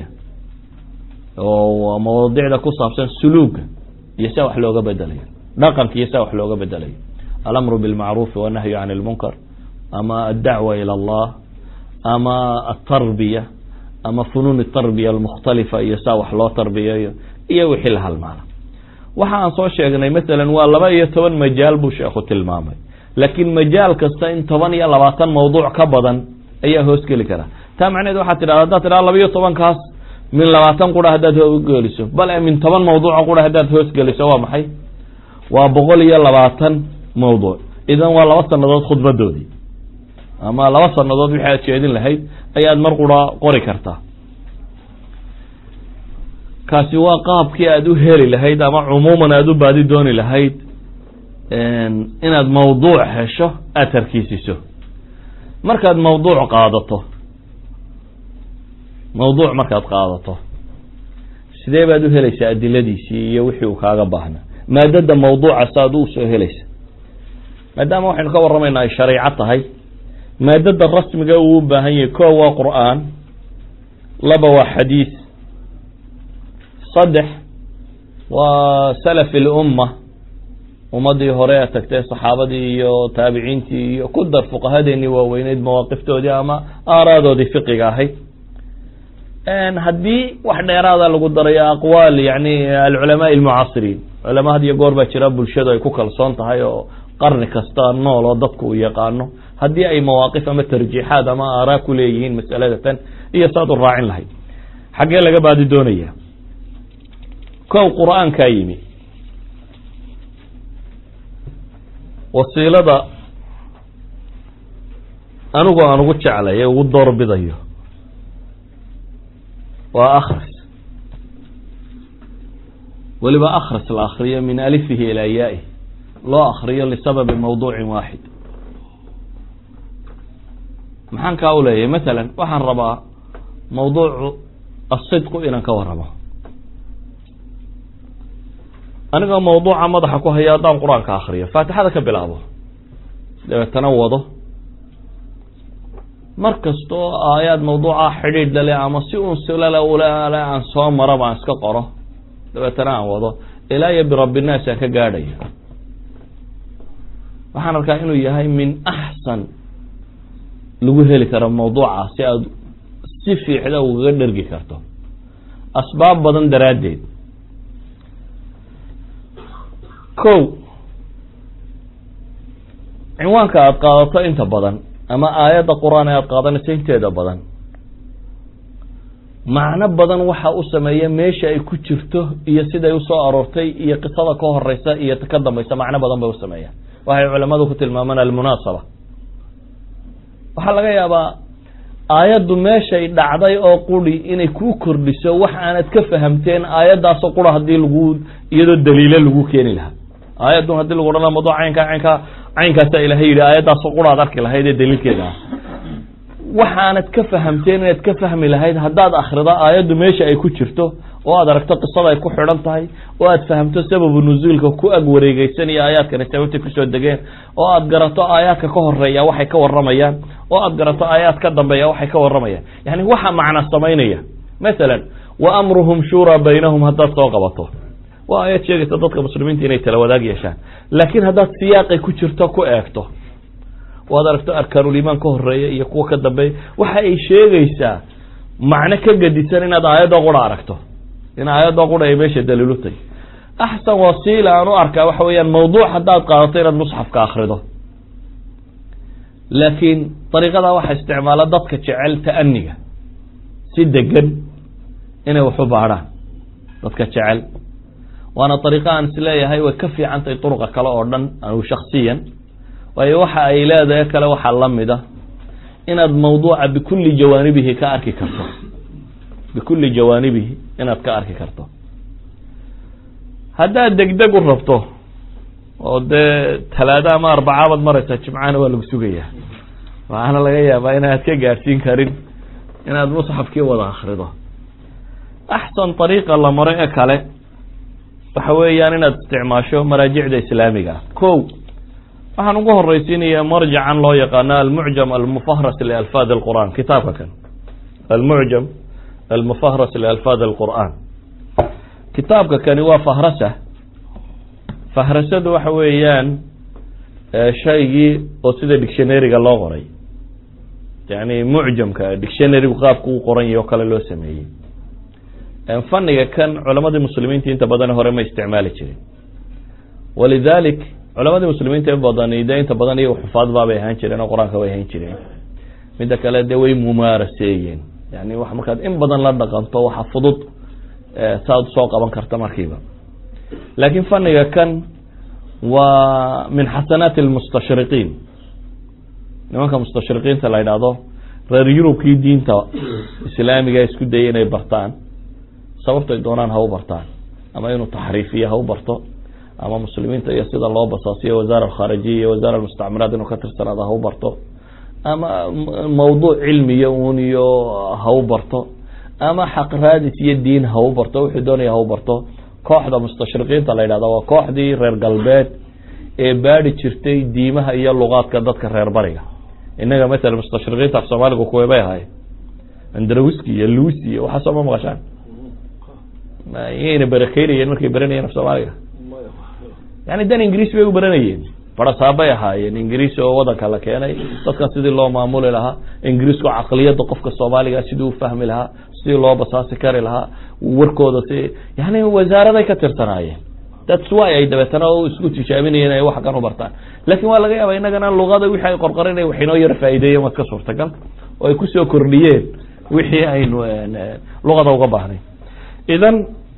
oo mawaadicda ku saabsan suluuga iyo sia wax looga bedelayo dhaqanka iyo sia wax looga bedelayo alamru bilmacruufi wannahyu can lmunkar ama addacwa ila allah ama atarbiya ama funuun tarbiya almukhtalifa iyo saa wax loo tarbiyayo iyo wixii la halmaana waxa aan soo sheegnay masalan waa laba iyo toban majaal buu sheekhu tilmaamay laakiin majaal kasta in toban iyo labaatan mawduuc ka badan ayaa hoosgeli kara taa macneed waxaa tidhahda haddaad tidhahda laba iyo tobankaas min labaatan qura haddaad hoosgeliso bal min toban mawduuca qura haddaad hoosgeliso waa maxay waa boqol iyo labaatan mawduuc idan waa laba sanadood khudbadoodii ama laba sanadood wixii aad jeedin lahayd ayaad mar qura qori kartaa kaasi waa qaabkii aad u heli lahayd ama cumuuman aada u baadi dooni lahayd inaad mawduuc hesho aada tarkiisiso markaad mawduuc qaadato mawduuc markaad qaadato sidee baad u helaysaa adiladiisii iyo wixii uu kaaga baahnaa maadada mawduuca saaad u soo helaysa maadaama waxaynu ka warramaynaa ay shareeco tahay maadada rasmiga uu u baahan yahay ko waa qur'aan laba waa xadiis saddex waa salaf ilumma ummadii hore ee tagtay saxaabadii iyo taabiciintii iyo ku dar fuqahadeenii waaweyneyd mawaaqiftoodii ama aaraadoodii fiqiga ahayd haddii wax dheeraada lagu darayo aqwaal yani alculamaa almucaasiriin culama had iyo goor baa jira bulshadu ay ku kalsoon tahay oo qarni kasta nool oo dadku uu yaqaano haddii ay mawaaqif ama tarjiixaad ama aaraa ku leeyihiin masalada tan iyo saad u raacin lahayd xaggee laga baadi doonaya kow qur-aankaa yimi wasiilada anigu aan ugu jeclay ee ugu doorbidayo waa akhris weliba akhris la akriyo min alifihi ilaa yaai loo akriyo lisababi mawduucin waaxid maxaan kaa u leeyahay masalan waxaan rabaa mawduucu asidqu inaan ka warramo anigoo mawduuca madaxa ku haya haddaan qur-aanka akriyo faatixada ka bilaabo dabeetana wado mar kastoo aayaad mawduuca xidhiidh lale ama si un silale ulale aan soo maraba aan iska qoro dabeetana aan wado ilaa iyo birabbinaas aan ka gaadhayo waxaan arkaa inuu yahay min axsan lagu heli karo mawduuca si aad si fiixda ugaga dhergi karto asbaab badan daraaddeed kow cinwaanka aada qaadato inta badan ama aayadda qur-aan ee aada qaadanayso inteeda badan macno badan waxa u sameeya meesha ay ku jirto iyo siday usoo aroortay iyo qisada ka horeysa iyo ka dambaysa macno badan bay usameeyaan waxay culamadu ku tilmaamaan almunaasaba waxaa laga yaabaa aayaddu meeshay dhacday oo quri inay kuu kordhiso wax aanad ka fahamteen aayaddaasoo qura haddii lagu iyadoo daliilo lagu keeni lahaa aayaddun hadii lagu odhan mawduuc caynkaa caynkaa caynkaasa ilahay yidhi aayaddaasoo qura ad arki lahayd ee daliilkeeda ah waxaanad ka fahamteen inaad ka fahmi lahayd haddaad akrida aayaddu meesha ay ku jirto oo aad aragto qisada ay ku xidhan tahay oo aad fahamto sababu nusuulka ku ag wareegeysan iyo aayaadkani sababtay kusoo degeen oo aad garato aayaadka ka horeeya waxay ka waramayaan oo aad garato aayaad ka dambeeya waxay ka waramayaan yani waxa macna samaynaya masalan wa amruhum shuuraa baynahum haddaad soo qabato waa ayaad sheegaysa dadka muslimiinta inay tala wadaag yeeshaan laakiin haddaad siyaaqay ku jirto ku eegto waad aragto arkaanulimaan ka horeeya iyo kuwa ka dambeeya waxa ay sheegaysaa macno ka gadisan inaad aayadda qura aragto in aayadda qura ay meesha daliilutay axsan wasiila aan u arkaa waxa weeyaan mawduuc haddaad qaadato inaad musxafka akrido laakiin dariiqadaa waxaa isticmaala dadka jecel ta'aniga si degan inay wax u baadhaan dadka jecel waana dariiqo aan isleeyahay way ka fiican tahay duruqa kale oo dhan anigu shaksiyan waayo waxa ay leedahay kale waxaa la mida inaad mawduuca bikulli jawaanibihi ka arki karto bikulli jawaanibihi inaad ka arki karto haddaad degdeg u rabto oo dee talaado ama arbacaabaad maraysaa jimcana waa lagu sugayaa waxaana laga yaabaa inaad ka gaadhsiin karin inaad musxafkii wada akrido axsan dariiqa la maro ee kale waxa weeyaan inaad isticmaasho maraajicda islaamiga ah ko waxaan ugu horeysiinayaa marjacan loo yaqaano almucjam almufahras lialfaad alqur'an kitaabka kan almucjam almufahras lialfaad alqur'an kitaabka kani waa fahrasa fahrasadu waxa weeyaan shaygii oo sida dictionaryga loo qoray yani mucjamka dictionarygu qaabku u qoran yahy oo kale loo sameeyey faniga kan culamadii muslimiinta inta badan hore ma isticmaali jirin walidalik culamadii muslimiinta in badan de inta badan iyago xufaad baabay ahaan jireen oo qur-aanka way ahaan jireen midda kale de way mumaaraseeyeen yani wax markaad in badan la dhaqanto waxa fudud saaad soo qaban karta markiiba laakiin faniga kan waa min xasanaati almustashriqiin nimanka mustashriqiinta la yidhaahdo reer yurubkii diinta islaamiga isku dayay inay bartaan sababtay doonaan ha u bartaan ama inuu taxriifiyo ha u barto ama muslimiinta iyo sida loo basaasiyo wasaara alkhaarijiya iyo wasaara almustacmiraat inuu ka tirsanaado ha u barto ama mawduuc cilmiya uun iyo ha u barto ama xaq raadis iyo diin ha u barto wuxuu doonaya ha u barto kooxda mustashriqiinta la yidhahda waa kooxdii reer galbeed ee baadi jirtay diimaha iyo luqaadka dadka reer bariga inaga matala mustashriqiinta af soomaaligu kuway bay ahaayeen andrawski iyo lucy iyo waxaasoo ma maqashaan iyayna barakeynayeen markay baranayeen af soomaaliga yani dan ingiriis bay u baranayeen barasaabay ahaayeen ingiriis oo wadanka la keenay dadkan sidii loo maamuli lahaa ingiriisku caqliyadda qofka soomaaliga sidii u fahmi lahaa sidii loo basaasi kari lahaa warkooda si yani wasaaraday ka tirsanaayeen thats why ay dabeetana isku tijaabinayeen ay wax kan u bartaan lakin waa laga yaaba inagana luqada wixii ay qorqorinay wax inoo yar faa'ideeyen waad ka suurtagal oo ay kusoo kordhiyeen wixii aynu luqada uga baahnay idan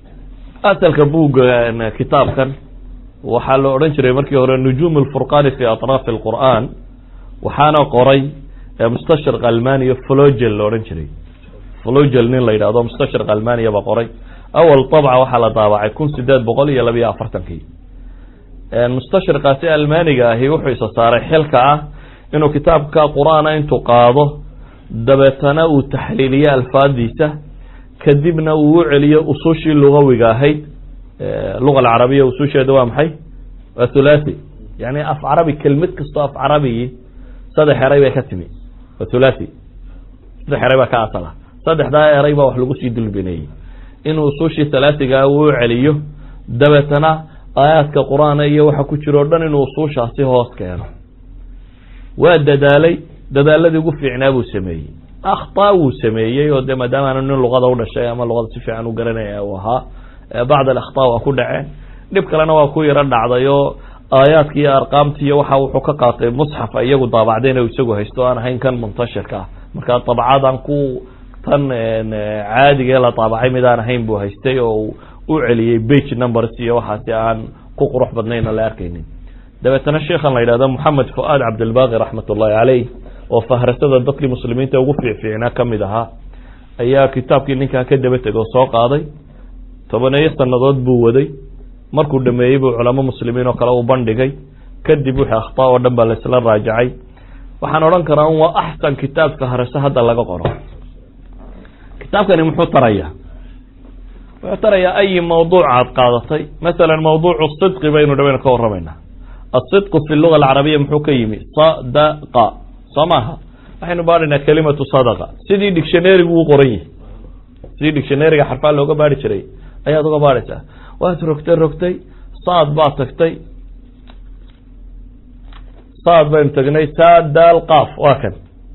asalka buugga kitaabkan waxaa la odhan jiray markii hore nujuum alfurqani fi atraafi alqur'an waxaana qoray mustashriq almaniya flogel la odhan jiray flogel nin la yidhahdo mustashriq almaniya ba qoray awal طabca waxaa la daabacay kun sideed boqol iyo labiyo afartankii mustashriqaasi almaniga ahi wuxuu isa saaray xilka ah inuu kitaabka qur'aana intuu qaado dabeetana uu taxliiliyo alfaadiisa kadibna uu u celiyo usushii lugawiga ahayd luga alcarabiya ususheeda waa maxay waa thulathi yani af carabi kelmad kastoo af carabigi saddex eray bay ka timi waa thulathi saddex eray baa ka asala saddexdaa eray baa wax lagu sii dulbineeyey inuu usushii thalaathigaa uu celiyo dabeetana aayaadka qur-aana iyo waxa ku jiro o dhan inuu usuushaasi hoos keeno waa dadaalay dadaaladii ugu fiicnaa buu sameeyey akhtaa wuu sameeyey oo de maadaama aanu nin luqada u dhashay ama luqada si fiican u garanaya uu ahaa bacd alakhtaa waa ku dhaceen dhib kalena waa ku yaro dhacday oo aayaadki iyo arqaamti iyo waxa wuxuu ka qaatay musxafa iyagu daabacdeen o isagu haysto aan ahayn kan muntashirka ah marka dabcadan ku tan caadigee la daabacay mid aan ahayn buu haystay oo u celiyey bage numbers iyo waxaasi aan ku qurux badnayn oo la arkaynin dabeetana sheikhan la yidhahdo moxamed fuaad cabdilbaqi raxmat ullahi caleyh oo fahrasada dadkii muslimiinta ugu fiicfiicnaa kamid ahaa ayaa kitaabkii ninkaa ka daba tegoo soo qaaday tobaneeyo sanadood buu waday markuu dhameeyey buu culamo muslimiin oo kale u bandhigay kadib wixii akhtaa oo dhan baa laisla raajacay waxaan odhan karaa un waa axsan kitaab fahrase hadda laga qoro kitaabkani muxuu taraya wuxuu tarayaa ayi mawduuc aad qaadatay masalan mawduucu sidqi baynu dhabaynu ka warramaynaa asidqu fi luga alcarabiya muxuu ka yimi sadaqa soo maaha waxaynu baadhaynaa kelimatu sadaqa sidii dictionarygu u qoran yihi sidii dictionaryga xarfaa looga baari jiray ayaad uga baadhaysaa waad rogtay rogtay saad baad tagtay saad baynu tegnay saadaal qaaf waa kan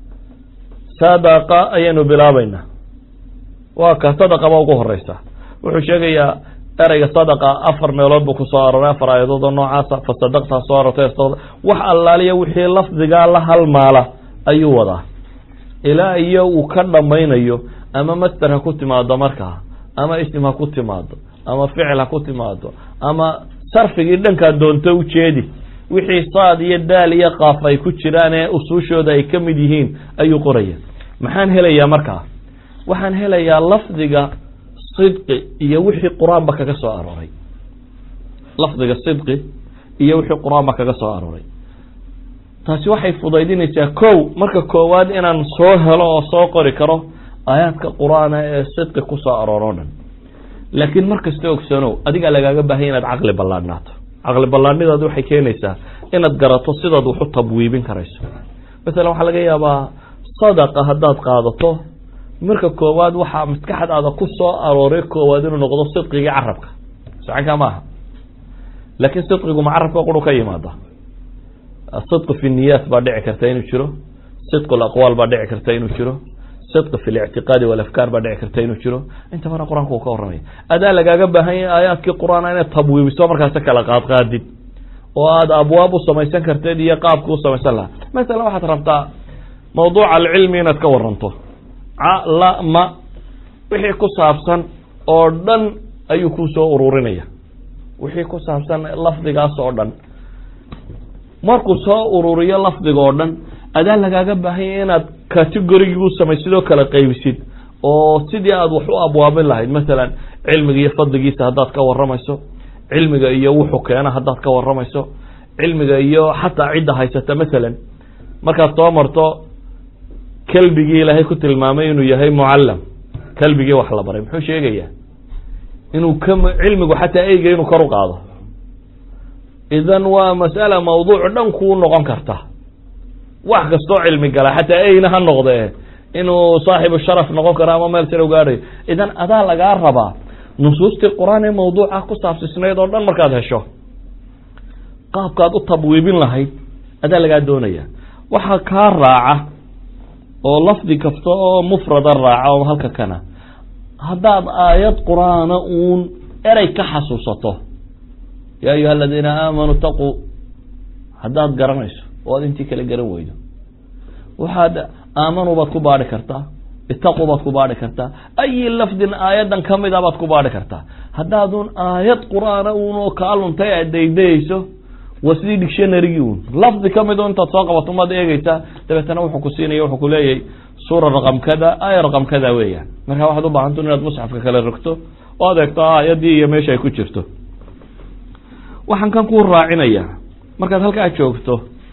sadaqa ayaynu bilaabaynaa waa ka sadaqaba ugu horeysa wuxuu sheegayaa ereyga sadaqa afar meelood buu kusoo aroray afar aayadood oo noocaasa fasadaqtaa soo arortay wax allaaliya wixii lafdigaa la halmaala ayuu wadaa ilaa iyo uu ka dhammaynayo ama master ha ku timaado markaa ama ism ha ku timaado ama ficil ha ku timaado ama sarfigii dhankaa doonto ujeedi wixii saad iyo daal iyo qaaf ay ku jiraan ee usuushooda ay ka mid yihiin ayuu qoraya maxaan helayaa markaa waxaan helayaa lafdiga sidqi iyo wixii qur-aanba kaga soo arooray lafdiga sidqi iyo wixii qur-aanba kaga soo arooray taasi waxay fudaydinaysaa kow marka koowaad inaan soo helo oo soo qori karo aayaadka qur-aana ee sidqi kusoo arooro dhan laakiin markasta ogsanow adigaa lagaaga baahanya inaad caqli ballaadhnaato caqli ballaadhnidaad waxay keenaysaa inaad garato sidaad waxu tabwiibin karayso masalan waxaa laga yaabaa sadaqa haddaad qaadato marka koowaad waxaa maskaxdaada ku soo arooray koowaad inuu noqdo sidqigii carabka sacankaa maaha laakiin sidqigu ma carabka quru ka yimaada sidqi fi niyaat baa dhici karta inuu jiro sidqu laqwaal baa dhici karta inuu jiro sidqi fi lictiqaadi walafkaar baa dhici karta inuu jiro inta bana qur-aanka uu ka warramaya adaa lagaaga baahan yahay aayaadkii qur-aan inaad tabwiibiso markaasi kala qaadqaadid oo aada abwaab u samaysan karteed iyo qaabka u samaysan lahaa masalan waxaad rabtaa mawduuca alcilmi inaad ka waranto calama wixii ku saabsan oo dhan ayuu ku soo ururinaya wixii ku saabsan lafdigaas oo dhan markuu soo ururiyo lafdiga oo dhan adaa lagaaga baahanya inaad categorigii u samaysid oo kala qaybisid oo sidii aad wax u abwaabin lahayd masalan cilmiga iyo fadligiisa haddaad ka waramayso cilmiga iyo wuxuu keena haddaad ka waramayso cilmiga iyo xataa cidda haysata masalan markaad soo marto kelbigii ilaahay ku tilmaamay inuu yahay mucallam kelbigii wax la baray muxuu sheegayaa inuu ka cilmigu xataa eyga inuu kor u qaado idan waa mas'ala mawduuc dhan kuu noqon karta wax kastoo cilmi gala xataa eyna ha noqdee inuu saaxibu sharaf noqon karo ama meel sare u gaadhayo idan adaa lagaa rabaa nusuustii qur-aan ee mawduuca ku saabsisnayd oo dhan markaad hesho qaabkaad u tabwiibin lahayd adaa lagaa doonaya waxaa kaa raaca oo lafdi kasta oo mufrada raaca oo halka kana haddaad aayad qur-aana uun erey ka xasuusato yaa ayuha aladiina aamanuu taquu haddaad garanayso oo aad intii kale garan weydo waxaad aamanuu baad ku baadhi kartaa itaquu baad ku baadhi kartaa ayi lafdin aayadan kamida baad ku baadhi kartaa haddaadun aayad qur-aana uun oo kaa luntay aad daydayayso waa sidii dictionarygii un lafdi kamid o intaad soo qabato maad eegeysaa dabeetana wuxuu ku siinaya wuxuu ku leeyahay suura raqam kada aaya raqam kada weeyaan marka waxaad u baahanta inaad musxafka kale rogto oo ad eegto aayadii iyo meesha ay ku jirto waxaan kan ku raacinaya markaad halkaa joogto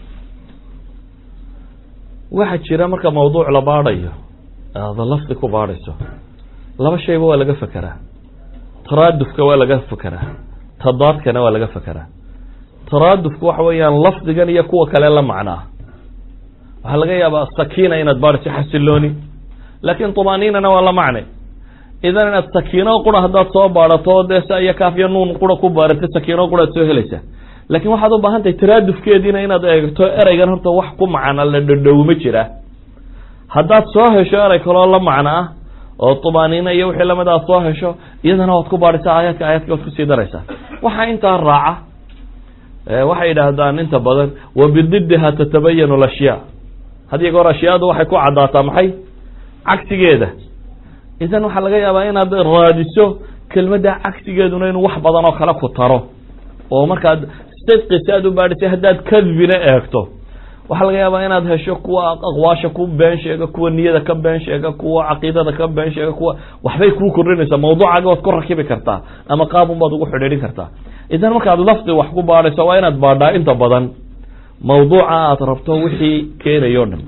waxaa jira marka mawduuc la baadhayo aada lafdi ku baadhayso laba shayba waa laga fekeraa taraadufka waa laga fekeraa tadaadkana waa laga fekeraa taraadufku waxa weeyaan lafdigan iyo kuwa kale la macnaa waxaa laga yaabaa sakiina inaad baadhayso xasilooni laakin tumaninana waa la macne idan inaad sakiino qura haddaad soo baadhato dee sa iyo kaafyo nuun qura ku baarata sakiino qura ad soo helaysaa laakin waxaad u baahan tahay taraadufkeediina inaad eegto ereygan horta wax ku macna la dhadhowma jira haddaad soo hesho erey kaloo la macno ah oo tumaaniina iyo wixii lamid aad soo hesho iyadana waad ku baadhaysaa aayaadka aayaadka waad kusii daraysaa waxaa intaa raaca waxay yidhaahdaan inta badan wa bididiha tatabayanu lashyaa hadiyo goor ashyaadu waxay ku caddaataa maxay cagsigeeda idan waxaa laga yaabaa inaad raadiso kelmadda cagsigeeduna inuu wax badan oo kale ku taro oo markaad sidqi si aad u baadhisay haddaad kadbina eegto waxaa laga yaabaa inaad hesho kuwa aqwaasha ku been sheega kuwa niyada ka been sheega kuwa caqiidada ka been sheega kuwa waxbay kuu kordhinaysaa mawduucaaga waad ku rakibi kartaa ama qaabun baad ugu xidhiidhin kartaa idan markaad lafdi wax ku baadhayso waa inaad baadhaa inta badan mawduuca aad rabto wixii keenayo dhan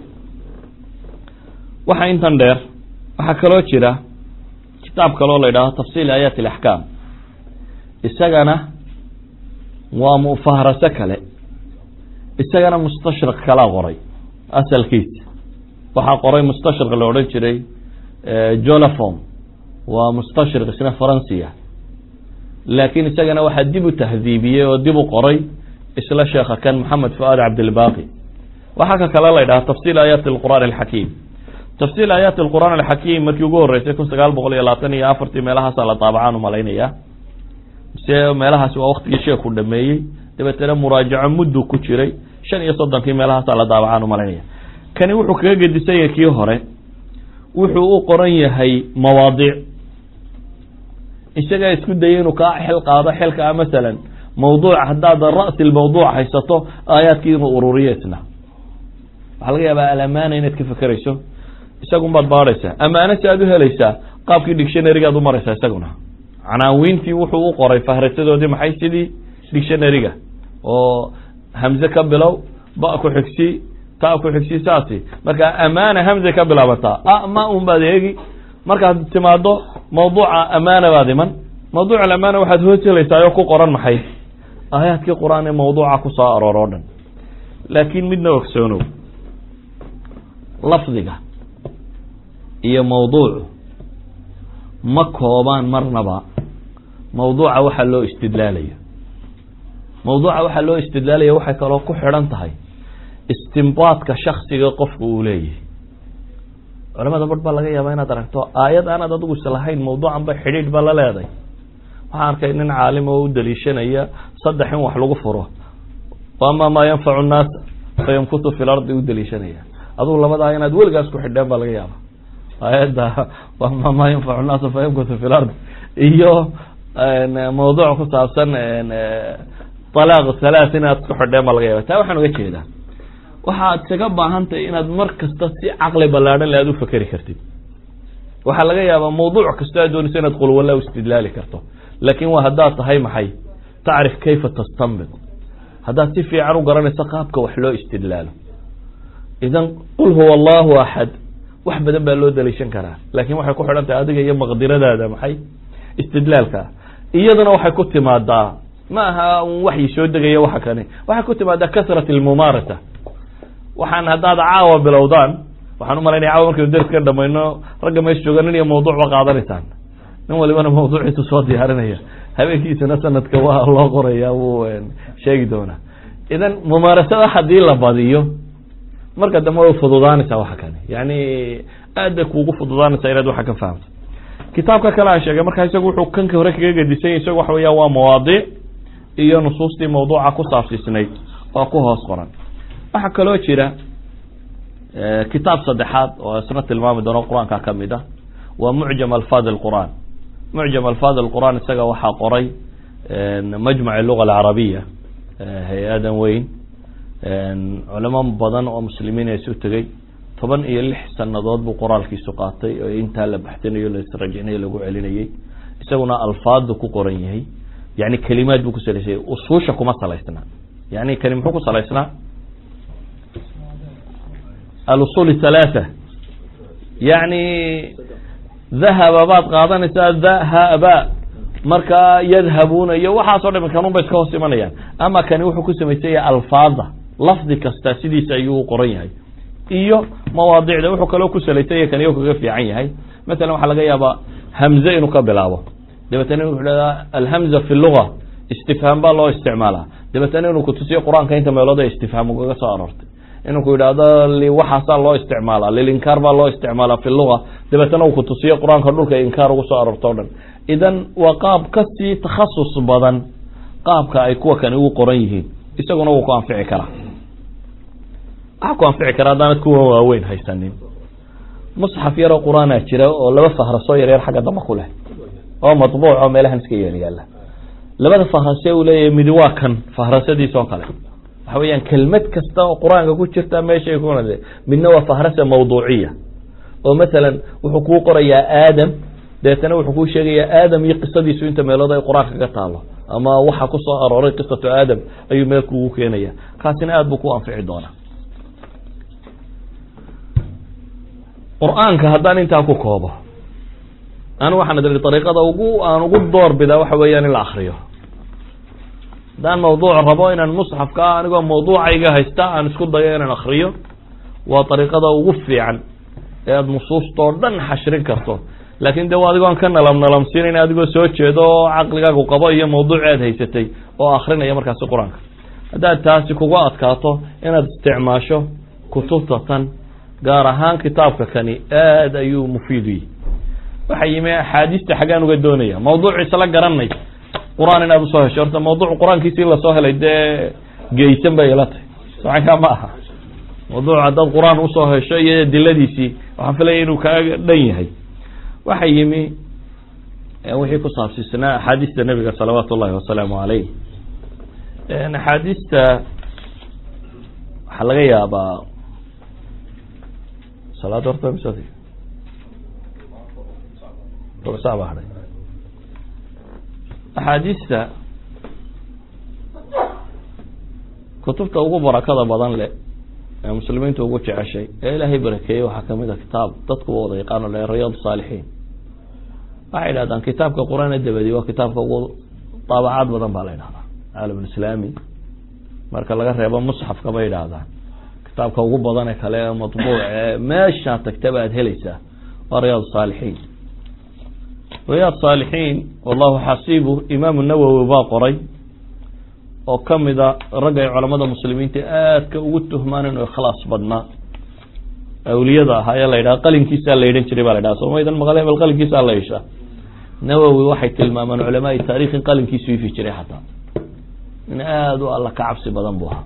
waxa intan dheer waxaa kaloo jira kitaab kaloo la yidhahdo tafsiil aayaat alaxkaam isagana waa mufaaraso kale isagana mustashriq kalaa qoray asalkiisa waxaa qoray mustashriq la odhan jiray jolafom waa mustashriq isna faransiya laakiin isagana waxaa dib u tahdiibiyey oo dib u qoray isla sheekha kan maxamed fuaad cabdilbaqi waxaa ka kale la ydhaha tafsiil aayaati alqur'aan alxakiim tafsiil aayaati alqur'aan alxakiim markii ugu horreysay kun sagaal boqol iyo labaatan iyo afartii meelahaasaa la daabacaan umalaynaya mise meelahaasi waa waktigii sheeku dhameeyey dabeetana muraajaco muddu ku jiray shan iyo soddonkii meelahaasaa la daabacaan umalaynaya kani wuxuu kaga gedisan yahay kii hore wuxuu u qoran yahay mawaadiic isagaa isku dayay inuu kaa xil qaado xilkaa masalan mawduuc haddaad ra'si lmawduuc haysato aayaadkii inuu ururiyo isna waxaa laga yaabaa alamaana inaad ka fekerayso isagun baad baadhaysaa amaano si aad u helaysaa qaabkii dictionarygaad u maraysaa isaguna canaawiintii wuxuu u qoray fahrasadoodii maxay sidii dictionaryga oo hamze ka bilow ba ku xigsi ta ku xigsi saasi marka amaana hamze ka bilaabataa a ma un baad eegi markaad timaado mawduuca amaana baad iman mawduuc alamaana waxaad hoos helaysaa oo ku qoran maxay aayaadkii qur-aan ee mawduuca ku soo aroor oo dhan laakiin midna ogsoonow lafdiga iyo mawduucu ma koobaan marnaba mawduuca waxaa loo istidlaalayo mawduuca waxaa loo istidlaalaya waxay kaloo ku xidhan tahay istimbaadka shaksiga qofku uu leeyahay culamada bar baa laga yaabaa inaad aragto aayad aanaad adigu islahayn mawduucan ba xidhiidh ba la leeday waxaan arkay nin caalim oo u daliishanaya saddex in wax lagu furo ama maa yanfacu nnaas fayamkutu fi lardi u daliishanaya adugu labadaa inaad weligaas ku xidheen baa laga yaaba aayadda ama maa yanfacu nnaasa fayamkutu fi lard iyo mawduuc ku saabsan alaaq halaat inaad ku xidheen baa laga yaaba taa waxaan uga jeedaa waxaad isaga baahantahay inaad mar kasta si caqli ballaadhan le aad u fekeri kartid waxaa laga yaabaa mawduuc kastoo aad doonayso inaad qulwalla u istidlaali karto laakin waa haddaad tahay maxay tacrif kayfa tastanbit haddaad si fiican u garanayso qaabka wax loo istidlaalo idan qul huwa allahu axad wax badan baa loo daliishan karaa laakin waxay ku xidhan tahay adiga iyo maqdiradaada maxay istidlaalka iyadana waxay ku timaadaa ma aha un waxyi soo degaya waxa kani waxay ku timaadaa kasrat almumaarasa waxaan haddaad caawa bilowdaan waxaan umalaynaya caawa markaynu derska dhamayno ragga meesha jooga nin iyo mawduuc ba qaadanaysaan nin walibana mawduuciisu soo diyaarinaya habeenkiisana sanadka waa loo qoraya wuu sheegi doonaa idan mumaarasada haddii la badiyo marka dambe way fududaanaysaa waxa kani yani aad bay kuugu fududaanaysaa inaad waxa ka fahamto kitaabka kale aan sheegay markaa isagu wuxuu kanka hore kaga gedisanya isagu waxa weya waa mawaadiic iyo nusuustii mawduuca ku saabsiisnayd oo ku hoos qoran waxaa kaloo jira kitaab saddexaad oo isna tilmaami doono qur-aanka ka mid ah waa mucjam alfaad alqur'an mucjam alfaad alqur'an isaga waxaa qoray majmac luga alcarabiya hay-adan weyn culamo badan oo muslimiin isu tegey toban iyo lix sanadood buu qoraalkiisu qaatay oo intaa la baxsanayo la israjinayo lagu celinayay isaguna alfaadu ku qoran yahay yani kelimaad buu ku salaysanya usuusha kuma salaysna yani kani muxuu ku salaysnaa alusul halaatha yani dhahaba baad qaadanaysaa dhahaba marka yadhabuuna iyo waxaasoo dham kanun ba iska hoos imanayaan ama kani wuxuu ku samaysan yahay alfaada lafdi kasta sidiisa ayuu u qoran yahay iyo mawaadicda wuxuu kaloo ku salaysan yahay kani kaga fiican yahay masalan waxaa laga yaabaa hamze inuu ka bilaabo dabeetana wuxuu dhahdaa alhamza fi luga istifhaam baa loo isticmaalaa dabeetana inuu kutusiyo qur-aanka inta meelood ee istifhaam ugaga soo aroortay inuu ku yidhaahdo waxaasaa loo isticmaalaa lilinkaar baa loo isticmaalaa fi luga dabeetana uu kutusiyo qur-aanka dhulka inkaar ugu soo aroorto o dhan idan waa qaab kasii takhasus badan qaabka ay kuwa kani ugu qoran yihiin isaguna wuu ku anfici karaa waxaa ku anfici karaa haddaanad kuwa waaweyn haysanin musxaf yaroo qur-aanaa jira oo laba fahrasoo yaryar xagga damba ku leh oo matbuuc oo meelahan iska yeel yaalla labada fahrase uu leeyahay midi waa kan fahrasadiis oo kale waxa weeyaan kelmad kasta oo qur-aanka ku jirta meeshay ku midna waa fahrasa mawduuciya oo masalan wuxuu kuu qorayaa aadam dabeetana wuxuu kuu sheegayaa aadam iyo qisadiisu inta meelood ay qur-aanka ka taalo ama waxa ku soo arooray qisatu aadam ayuu meel kuugu keenaya kaasina aada buu ku anfici doonaa qur-aanka haddaan intaa ku koobo anu waxaan idhi dariiqada ugu aan ugu door bidaa waxa weeyaan in la akriyo haddaan mawduuc rabo inaan musxafka anigoo mawduucayga haysta aan isku dayo inaan akriyo waa dariiqada ugu fiican ee aada nusuustoo dhan xashrin karto laakin de adigoon ka nalam nalamsiinayn adigoo soo jeedo oo caqligaagu qabo iyo mawduuci aad haysatay oo akrinaya markaasi qur-aanka haddaad taasi kugu adkaato inaad isticmaasho kutubta tan gaar ahaan kitaabka kani aada ayuu mufiid u yihi waxa yimi axaadiista xaggaan uga doonaya mawduuc isla garanay qur-aan inaad usoo hesho horta mawduuc qur-aankiisii lasoo helay dee geysan bay ila tahay socankaa ma aha mawduuc haddaad qur-aan usoo hesho iyo diladiisii waxaan filaya inuu kaaga dhan yahay waxa yimi wixii ku saabsiisnaa axaadiista nebiga salawaatu ullahi wasalaamu caleyh axaadiista waxaa laga yaabaa salaad horta mise rubuc saac baa hadhay axaadiista kutubta ugu barakada badan leh ee muslimiinta ugu jeceshay ee ilaahay barakeeyey waxaa kamid a kitaab dadku wada yaqaano le riyaad saalixiin waxay idhahdaan kitaabka qur-aan dabadi waa kitaabka ugu daabacaad badan baa la idhahdaa caalam islaami marka laga reebo musxafka bay idhaahdaan kitaabka ugu badan ee kale ee matbuuc ee meeshaa tagtaba aad helaysaa waa riyaad saalixiin riyaad saalixiin wallahu xasiibu imaamu nawowi baa qoray oo kamida ragga ay culamada muslimiinta aadka ugu tuhmaan inuu ikhlaas badnaa awliyada ahaa ee la yidhaha qalinkiisaa la yidhan jiray baa la ydhaha somaydan maqal hebel qalinkiisaa la yishaa nawowi waxay tilmaamaan culamaai taarikh in qalinkiisu ifi jiray xataa in aada u alla ka cabsi badan buu ahaa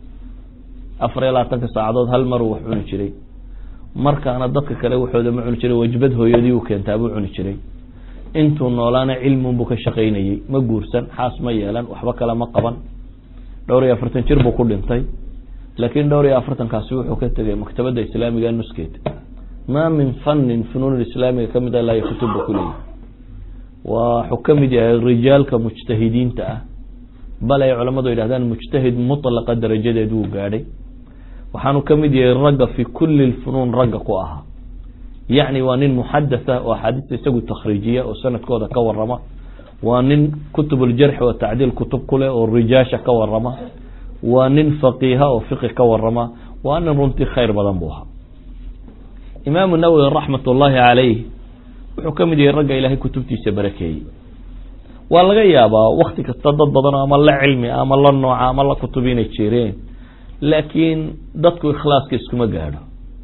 afar iyo labaatanka saacadood hal mar uu wax cuni jiray markaana dadka kale waxooda ma cuni jiray wajbad hooyadii uu keentaa buu cuni jiray intuu noolaana cilmunbuu ka shaqaynayey ma guursan xaas ma yeelan waxba kale ma qaban dhowr iyo afartan jir buu ku dhintay laakiin dhowr iyo afartankaasi wuxuu ka tegay maktabadda islaamiga nuskeed maa min fanin funuun islaamiga kamid a ilaa kutub buu kuleeyahy waxuu kamid yahay rijaalka mujtahidiinta ah bal ay culamadu yidhahdaan mujtahid mutlaqa darajadeed wuu gaadhay waxaanu kamid yahay ragga fi kuli lfunuun ragga ku ahaa yacni waa nin muxadatha oo axaadiista isagu takhriijiya oo sanadkooda ka warama waa nin kutub uljarxi wa tacdiil kutub ku leh oo rijaasha ka warama waa nin faqiiha oo fiqi ka warama waa nin runtii khayr badan buu ahaa imaamu nawowi raxmat ullaahi calayh wuxuu ka mid yahay ragga ilaahay kutubtiisa barakeeyey waa laga yaabaa wakti kasta dad badan ama la cilmi ama la nooca ama la kutub inay jireen laakiin dadku ikhlaaska iskuma gaadho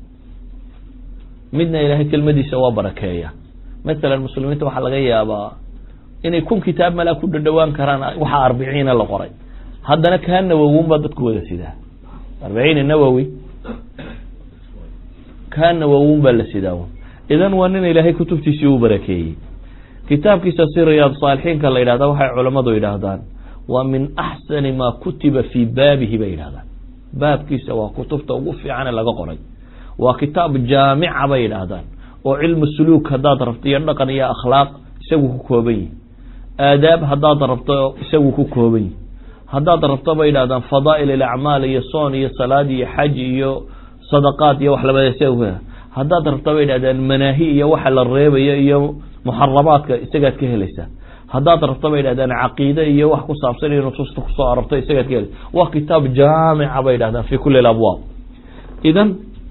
midna ilaahay kelmadiisa waa barakeeya masalan muslimiinta waxaa laga yaabaa inay kun kitaab malaa ku dhadhawaan karaan waxaa arbiciina la qoray haddana kaa nawowin baa dadku wada sidaa arbiciina nawowi kaa nawowin baa la sidaa idan waa nin ilaahay kutubtiisii u barakeeyey kitaabkiisa si riyaad saalixiinka la yidhahda waxay culammadu yidhaahdaan waa min axsani maa kutiba fii baabihi bay yidhahdaan baabkiisa waa kutubta ugu fiicane laga qoray waa kitaab jaamica bay yidhaahdaan oo cilmu suluuk haddaad rabto iyo dhaqan iyo akhlaaq isagu ku kooban yihi aadaab haddaad rabto isagu ku kooban yihi haddaad rabto bay yidhahdaan fadaa'il ilacmaal iyo soon iyo salaad iyo xaj iyo sadaqaad iyo wax labada haddaad rabto bay yidhahdaan manaahi iyo waxa la reebayo iyo muxaramaadka isagaad ka helaysaa haddaad rabto bay yidhahdaan caqiide iyo wax ku saabsan iyo nusuusta kusoo arorto isagaad ka helaysa waa kitaab jaamica bay yidhahdaan fi kuli labwaab idan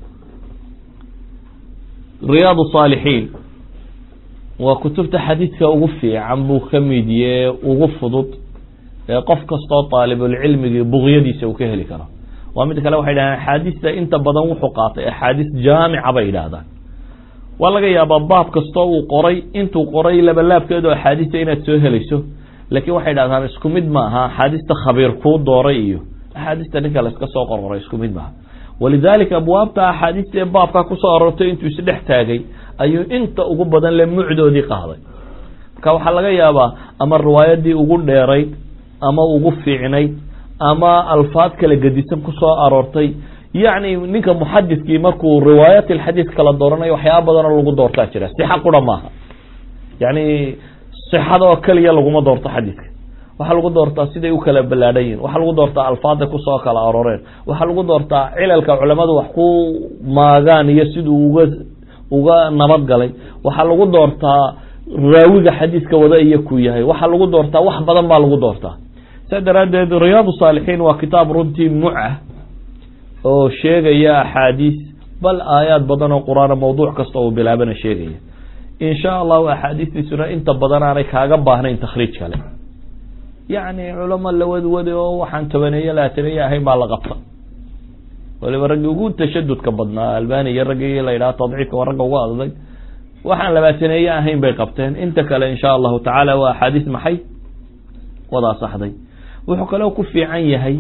riyaad saalixiin waa kutubta xadiidka ugu fiican buu ka mid yahe ugu fudud ee qof kastoo daalibulcilmigii buqyadiisa uu ka heli karo waa mid kale waxay dhahdaan axaadiista inta badan wuxuu qaatay axaadiis jaamica bay yidhaahdaan waa laga yaabaa baab kastoo uu qoray intuu qoray labalaabkeedo axaadiista inaad soo helayso laakiin waxay dhahdaan isku mid maaha axaadiista khabiir kuu dooray iyo axaadiista ninka la iska soo qorqoray isku mid maaha walidaalika abwaabta axaadiista ee baabka kusoo aroortay intuu isdhex taagay ayuu inta ugu badan le mucdoodii qaaday marka waxaa laga yaabaa ama riwaayadii ugu dheerayd ama ugu fiicnayd ama alfaad kala gedisan kusoo aroortay yacni ninka muxadidkii markuu riwaayat alxadiid kala dooranayo waxyaaba badanoo lagu doortaa jira sixa qura maaha yacni sixada oo keliya laguma doorto xadiidka waxaa lagu doortaa siday u kala ballaadhan yihin waxaa lagu doortaa alfaada kusoo kala arooreen waxaa lagu doortaa cilalka culamadu wax ku maagaan iyo siduu uga uga nabad galay waxaa lagu doortaa raawiga xadiidka wada iyo ku yahay waxaa lagu doortaa wax badan baa lagu doortaa saa daraaddeed riyaad saalixiin waa kitaab runtii mucah oo sheegaya axaadiis bal aayaad badan oo qur-aana mawduuc kasta uu bilaabana sheegaya insha allahu axaadiistiisuna inta badan aanay kaaga baahnayn takhriij kale yacni culamo la wadwade oo waxaan tobaneeye laataneeye ahayn baa la qabta waliba raggii ugu tashadudka badnaa albani iyo raggii la yidhaha tadciifka waa ragga ugu adag waxaan labaataneeye ahayn bay qabteen inta kale insha allahu tacaala waa axaadiis maxay wada asaxday wuxuu kaloo ku fiican yahay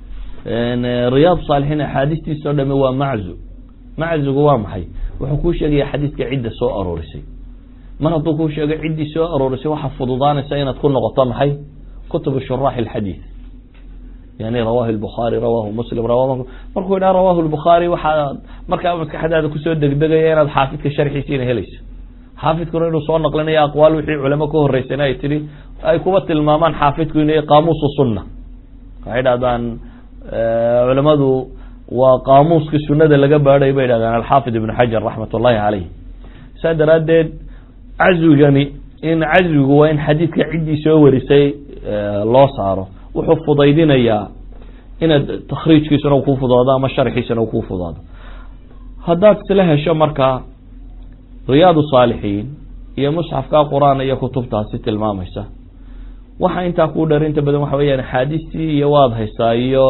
riyaad saalixiin axaadiistiisa o dhame waa maczu maczugu waa maxay wuxuu kuu sheegaya xadiiska cidda soo aroorisay mar hadduu kuu sheego ciddii soo aroorisay waxaa fududaanaysa inaad ku noqoto maxay kutubu shuraax alxadiid yani rawahu lbukhaari rawahu muslim rawa markuu yidhaha rawahu lbukhaari waxaa markaa maskaxdaada kusoo degdegaya inaad xaafidka sharxiisiina helayso xaafidkuna inuu soo naqlinayo aqwaal wixii culamo ka horeysana ay tihi ay kuba tilmaamaan xaafidku inay qaamuusu sunna waxay dhahdaan culamadu waa qaamuuska sunada laga baadhay bay dhahdaan alxaafid ibn xajar raxmat ullahi caleyh saa daraaddeed cazwigani in cazwigu waa in xadiidka ciddii soo warisay loo saaro wuxuu fudaydinayaa inaad takhriijkiisuna kuu fudaado ama sharxiisana kuu fudaado haddaad isla hesho markaa riyaad saalixiin iyo musxafka qur-aan iyo kutubtaasi tilmaamaysa waxa intaa kuu dheer inta badan waxa weyaan axaadiistii iyo waad haysaa iyo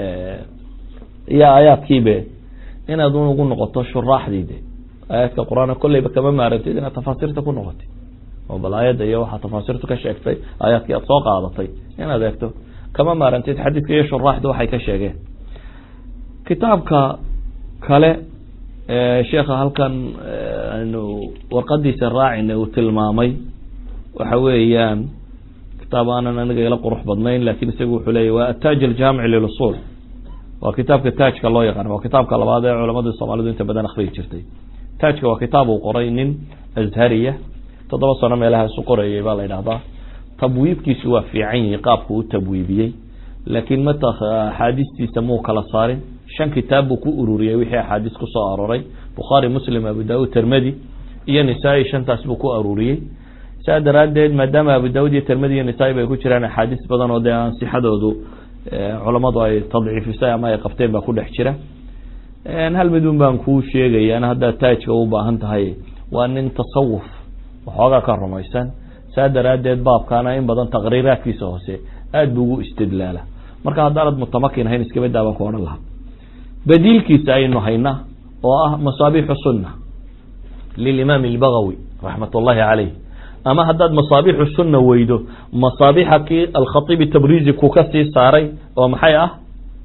iyo aayaadkiibe inaad ugu noqoto shuraaxdiide aayaadka qur-aan kolleyba kama maarantid inaad tafaasiirta ku noqotid oo bal aayadda iyo waxaa tafaasiirtu ka sheegtay aayaadkii aad soo qaadatay inaad eegto kama maarantid xadiidka iyo shuraaxdu waxay ka sheegeen kitaabka kale sheekha halkan aynu warqadiisa raacina uu tilmaamay waxa weeyaan kitaab aanan aniga ila qurux badnayn lakin isagu wuxuu leeyahy waa ataaj aljaamic lilusul waa kitaabka taajka loo yaqaan waa kitaabka labaad ee culamada soomaalidu inta badan akriyi jirtay taajka waa kitaab uu qoray nin azhariya toddoba sano meelaha isu qorayay baa la yidhahdaa tabwiibkiisu waa fiican yihi qaabku u tabwiibiyey laakiin mata axaadiistiisa muu kala saarin shan kitaab buu ku ururiyey wixii axaadiis kusoo arooray bukhaari muslim abu daud termedi iyo nisaa-i shantaas buu ku ururiyey saa daraaddeed maadaama abu daud iyo termedi iyo nisaa-i bay ku jiraan axaadiis badan oo dee ansixadoodu culamadu ay tadciifisay ama ay qabteen baa ku dhex jira hal midun baan kuu sheegayaan haddaad taajka u baahan tahay waa nin tasawuf waxoogaa ka rumaysan saa daraaddeed baabkaana in badan taqriiraadkiisa hoose aada bu ugu istidlaala marka haddaanad mutamakin hayn iskabaddaa baan ku odhan lahaa badiilkiisa aynu hayna oo ah masaabixu sunna lilimaam albagawi raxmat ullahi caleyh ama haddaad masaabixu sunna weydo masaabixa kii alkhatiibi tabrizi ku ka sii saaray oo maxay ah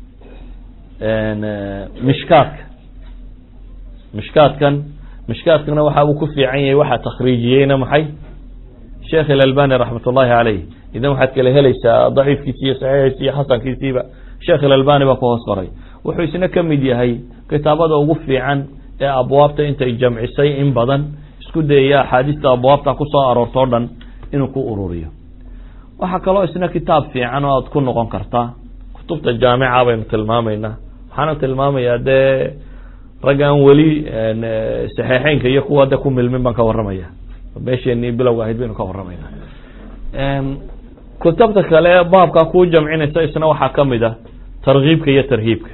mishkaadka mishkaadkan mishkaadkana waxa uu ku fiican yahay waxaa takhriijiyeyna maxay sheekh ilalbani raxmat ullahi caleyh idan waxaad kala helaysaa daciifkiisi iyo saxiixiisi iyo xasankiisiiba sheekh ilalbani baa ku hoos qoray wuxuu isna ka mid yahay kitaabada ugu fiican ee abwaabta intay jamcisay in badan isku dayaya axaadiista abwaabta kusoo aroorto o dhan inuu ku ururiyo waxaa kaloo isna kitaab fiican oo aad ku noqon kartaa kutubta jaamica baynu tilmaamaynaa waxaana tilmaamayaa dee rag aan weli saxeixeynka iyo kuwa de ku milmin baan ka waramaya meesheenii bilowga ahayd baynu ka waramayna kutubta kale baabka kuu jamcinaysa isna waxaa kamid a tarkiibka iyo tarhiibka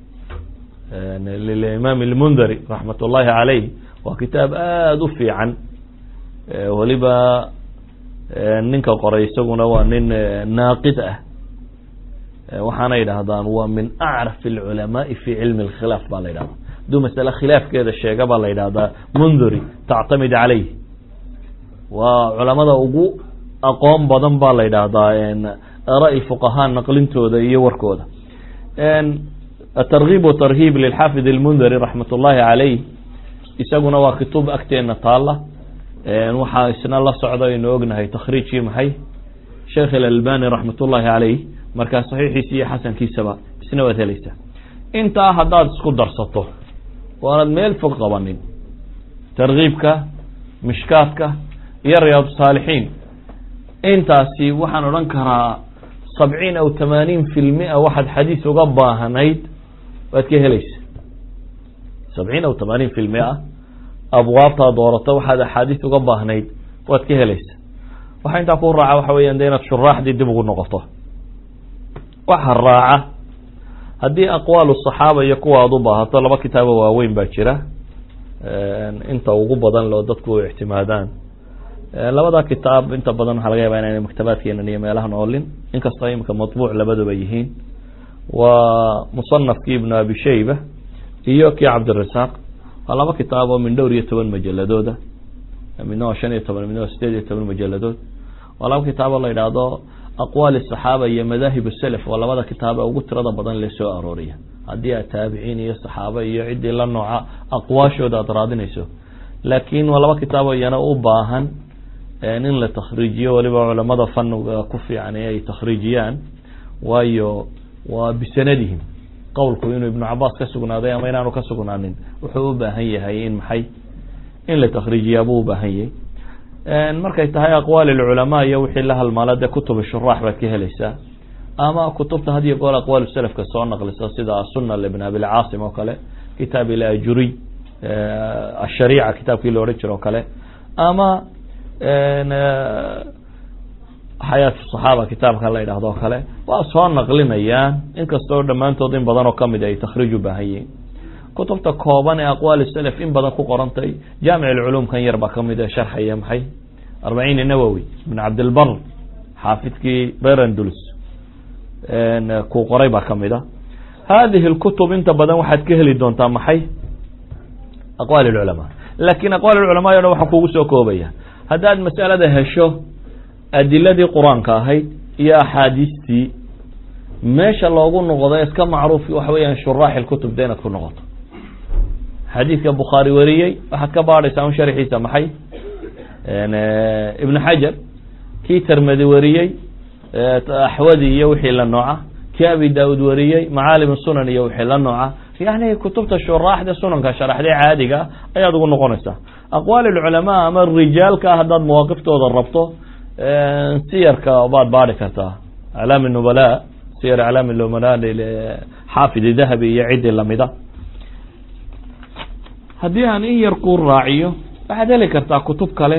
lilimaam almundari raxmat ullahi caleyh waa kitaab aada u fiican weliba ninka qoray isaguna waa nin naaqid ah waxaana yidhahdaan waa min acraf alculamaai fi cilmi alkhilaaf baa la yidhahda hadduu masale khilaafkeeda sheega baa la yidhahdaa munduri tactamid caleyh waa culamada ugu aqoon badan baa la yidhaahdaa ara fuqahaa naqlintooda iyo warkooda atarkiib watarhiib lilxaafid almundari raxmat ullahi caleyh isaguna waa kutub agteena taala waxaa isna la socda aynu ognahay takhriijkii maxay sheekh ilalbani raxmat ullahi caleyh markaa saxiixiisa iyo xasankiisaba isna waad helaysaa intaa haddaad isku darsato waanad meel fog qabanin tarkiibka mishkaadka iyo riyaad saalixiin intaasi waxaan odhan karaa sabciin aw tamaaniin fi lmia waxaad xadiis uga baahanayd waad ka helaysa sabciin aw tamaaniin fi lmia abwaabtaa doorato waxaad axaadiis uga baahnayd waad ka helaysa waxaa intaa ku raaca waxa weyan de inaad shuraaxdii dib ugu noqoto waxa raaca haddii aqwaalu saxaaba iyo kuwa aad u baahato laba kitaabo waaweyn baa jira inta ugu badan loo dadku u ictimaadaan labada kitaab inta badan waxaa laga yaba inayna maktabaadkeenan iyo meelahan oolin inkastoo imika matbuuc labaduba yihiin waa musanafki ibnu abi shayba iyo kii cabdirasaaq waa laba kitaab oo min dhowr iyo toban majaladooda midna waa shan iyo toban midna waa sideed iyo toban majaladood waa laba kitaab oo la yidhaahdo aqwaali saxaaba iyo madaahib self waa labada kitaab ee ugu tirada badan le soo arooriya haddii aad taabiciin iyo saxaaba iyo ciddii la nooca aqwaashooda aad raadinayso laakiin waa laba kitaabo iyana u baahan in la takhriijiyo waliba culamada faniga ku fiican ee ay takhriijiyaan waayo waa bisanadihim qowlku inuu ibnu cabaas ka sugnaaday ama inaanu ka sugnaanin wuxuu u baahan yahay in maxay in la takhriijiyaa buu u baahan yahay markay tahay aqwaal ilculamaa iyo wixii la halmaala dee kutuba shuraax baad ka helaysaa ama kutubta had iyo goor aqwaal salafka soo naqlisa sida asuna libn abilcaasim oo kale kitaab ilajuriy ashariica kitaabkii la odhan jiro o kale ama xayaat saxaaba kitaabka la yidhahdo o kale waa soo naqlinayaan inkastoo dhammaantood in badan oo kamid ay takhriij u baahan yihiin kutubta kooban ee aqwaal salaf in badan ku qorantay jaamic alculuum kan yar baa kamid ee sharxaya maxay arbaciin nawowi ibn cabdilbar xaafidkii berandulus kuu qoray baa kamid a hadihi lkutub inta badan waxaad ka heli doontaa maxay aqwaal lculamaa laakin aqwaal lculamaa o dhan waxaa kugu soo koobaya haddaad masalada hesho adiladii qur-aanka ahayd iyo axaadiistii meesha loogu noqdo iska macruuf waxa weeyaan shuraax ilkutub de inaad ku noqoto xadiidka bukhaari wariyey waxaad ka baadhaysaa un sharxiisa maxay ibn xajar kii termedi wariyey axwadi iyo wixii la nooca kii abi daud wariyey macaalim sunan iyo wixii la nooca yani kutubta shuraaxda sunanka sharaxdee caadiga ayaad ugu noqonaysaa aqwaal lculamaa ama rijaalka haddaad mawaaqiftooda rabto siyarka baad baadhi kartaa aclaam nubala siyar aclaam nubala xaafid dahabi iyo ciddii lamida haddii aan in yar kuu raaciyo waxaad heli kartaa kutub kale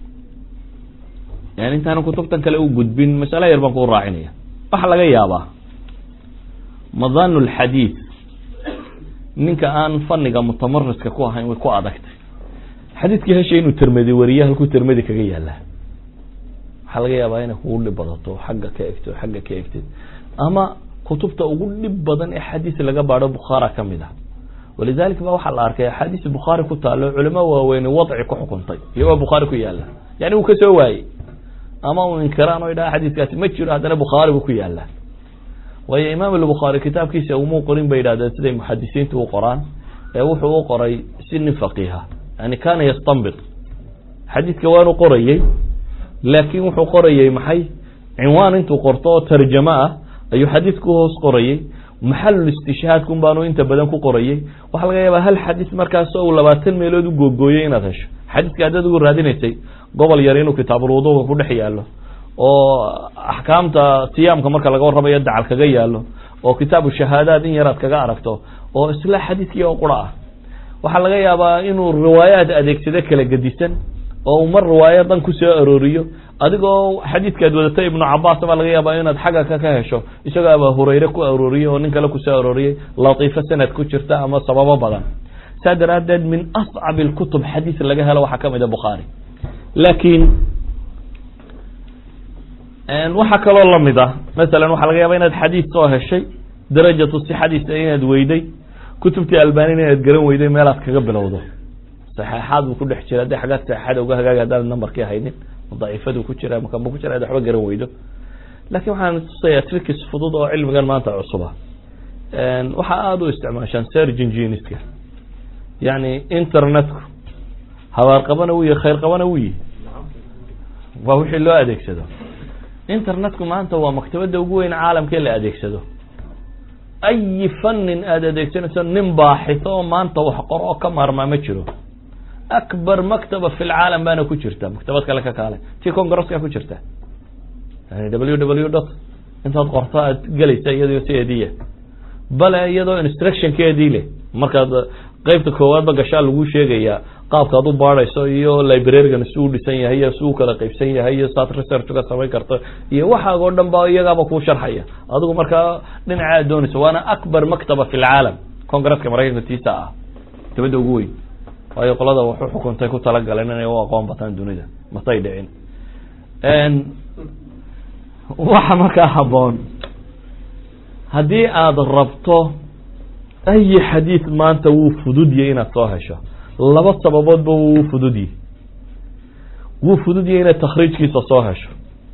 yani intaana kutubtan kale u gudbin masale yar baan kuu raacinaya waxaa laga yaabaa madanu lxadiid ninka aan faniga mutamariska ku ahayn way ku adagtay xadiidkii heshay inuu termedi wariye halkuu termedi kaga yaala waxaa laga yaabaa inay kugu dhib badato xagga ka egto xagga ka egtid ama kutubta ugu dhib badan ee xadiis laga baadho bukhaara kamid ah walidalika ba waxaa la arkay axaadiis bukhaari ku taalo culamo waaweyne wadci ku xukuntay iyagoo bukhaari ku yaala yani uu kasoo waayey ama uu inkiraan o idhaha xadiiskaasi ma jiro haddana bukhaari buu ku yaala waayo imaam albukhaari kitaabkiisa umuu qorin bay yidhahdeen siday muxadisiintu u qoraan ee wuxuu u qoray si nin faqiiha yani kana yastanbit xadiidka waanu qorayey laakin wuxuu qorayey maxay cinwaan intuu qorto oo tarjamo ah ayuu xadiidku hoos qorayey maxalul istishhaadkun baanu inta badan ku qorayey waxaa laga yaabaa hal xadiis markaas uu labaatan meelood u googooyey inaad hesho xadiiska haddaad ugu raadinaysay gobol yar inuu kitaabulwuduuga ku dhex yaalo oo axkaamta siyaamka marka laga warramayo dacal kaga yaalo oo kitaabu shahaadaad in yaraad kaga aragto oo isla xadiiskii oo qura ah waxaa laga yaabaa inuu riwaayaad adeegsado kala gedisan oo uu mar riwaayadan ku soo arooriyo adigoo xadiidkaad wadatay ibnu cabaas baa laga yaabaa inaad xagga ka ka hesho isagoo aba hurayre ku arooriyey oo nin kale kusoo arooriyey latiifo sanad ku jirta ama sababo badan saa daraadeed min ascab lkutub xadiis laga helo waxaa kamid a bukhaari laakiin waxaa kaloo lamid ah masalan waxaa laga yaaba inaad xadiis soo heshay darajatu sixadiisa inaad weyday kutubtii albanina inaad garan weyday meelaad kaga bilowdo saxeexaad buu ku dhex jira haddi xaggaad saxeexada uga hagaag haddaad nambarkii haynin daciifadu ku jira makanbu ku jira ad waxba garan weydo lakin waxaan tusayaa trikis fudud oo cilmigan maanta cusuba waxaa aada u isticmaashaan serginginiska yani internetku habaar qabana wu yahi khayr qabana wu yihi waa wixii loo adeegsado internetku maanta waa maktabada ugu weyn caalamka in la adeegsado ayi fanin aada adeegsanayso nin baaxito oo maanta wax qor oo ka maarmaa ma jiro akbar maktaba fi lcaalam baana ku jirta maktabad kale ka kaale tii congresska ku jirta yani w w dot intaad qorto aad gelaysa iyadoo sideediya bale iyadoo instructionkeedii leh markaad qeybta koowaadba gashaa lagu sheegayaa qaabkaad u baadhayso iyo librarigan si u dhisan yahay iyo si u kala qeybsan yahay iyo saad research uga samayn karto iyo waxaag oo dhan ba iyagaaba kuu sharxaya adigu markaa dhinaca aad doonayso waana akbar maktaba fi lcaalam congresska maraykanka tiisa ah maktabada ugu weyn waayo qolada waxu xukuntay ku talagaleen inay u aqoon bataan dunida matay dhicin waxa markaa haboon haddii aada rabto ayi xadiid maanta wuu fududye inaad soo hesho laba sababoodba wuu fududye wuu fududye inaad takhriijkiisa soo hesho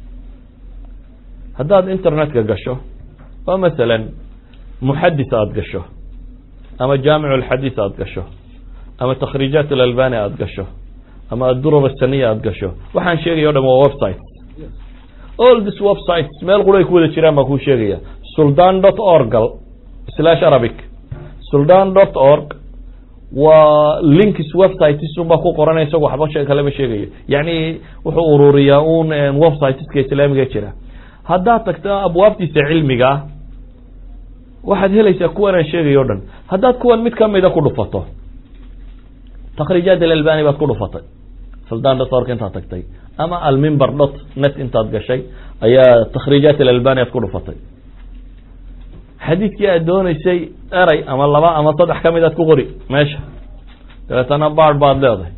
haddaad internetka gasho oo masalan muxadis aada gasho ama jaamic alxadiis aada gasho ama takhriijaat alalbani aada gasho ama adurar asaniya aada gasho waxaan sheegaya o dham waa website all this websites meel qura ay ku wada jiraan baa kuu sheegaya suldan dot orgal slash arabic suldan dot org waa links websitesun baa ku qoranaya isago waxba shee kalema sheegayo yacni wuxuu ururiyaa un websiteska islaamiga jira haddaad tagto abwaabtiisa cilmiga ah waxaad helaysaa kuwan aan sheegayo o dhan haddaad kuwan mid kamida ku dhufato takhriijaat alalbani baad ku dhufatay suldan dot org intaad tagtay ama almimber dot net intaad gashay ayaa takhriijaat alalbani aad ku dhufatay xadiidkii aad dooneysay eray ama laba ama saddex kamid aad ku qori meesha dabeetana baad baad leedahay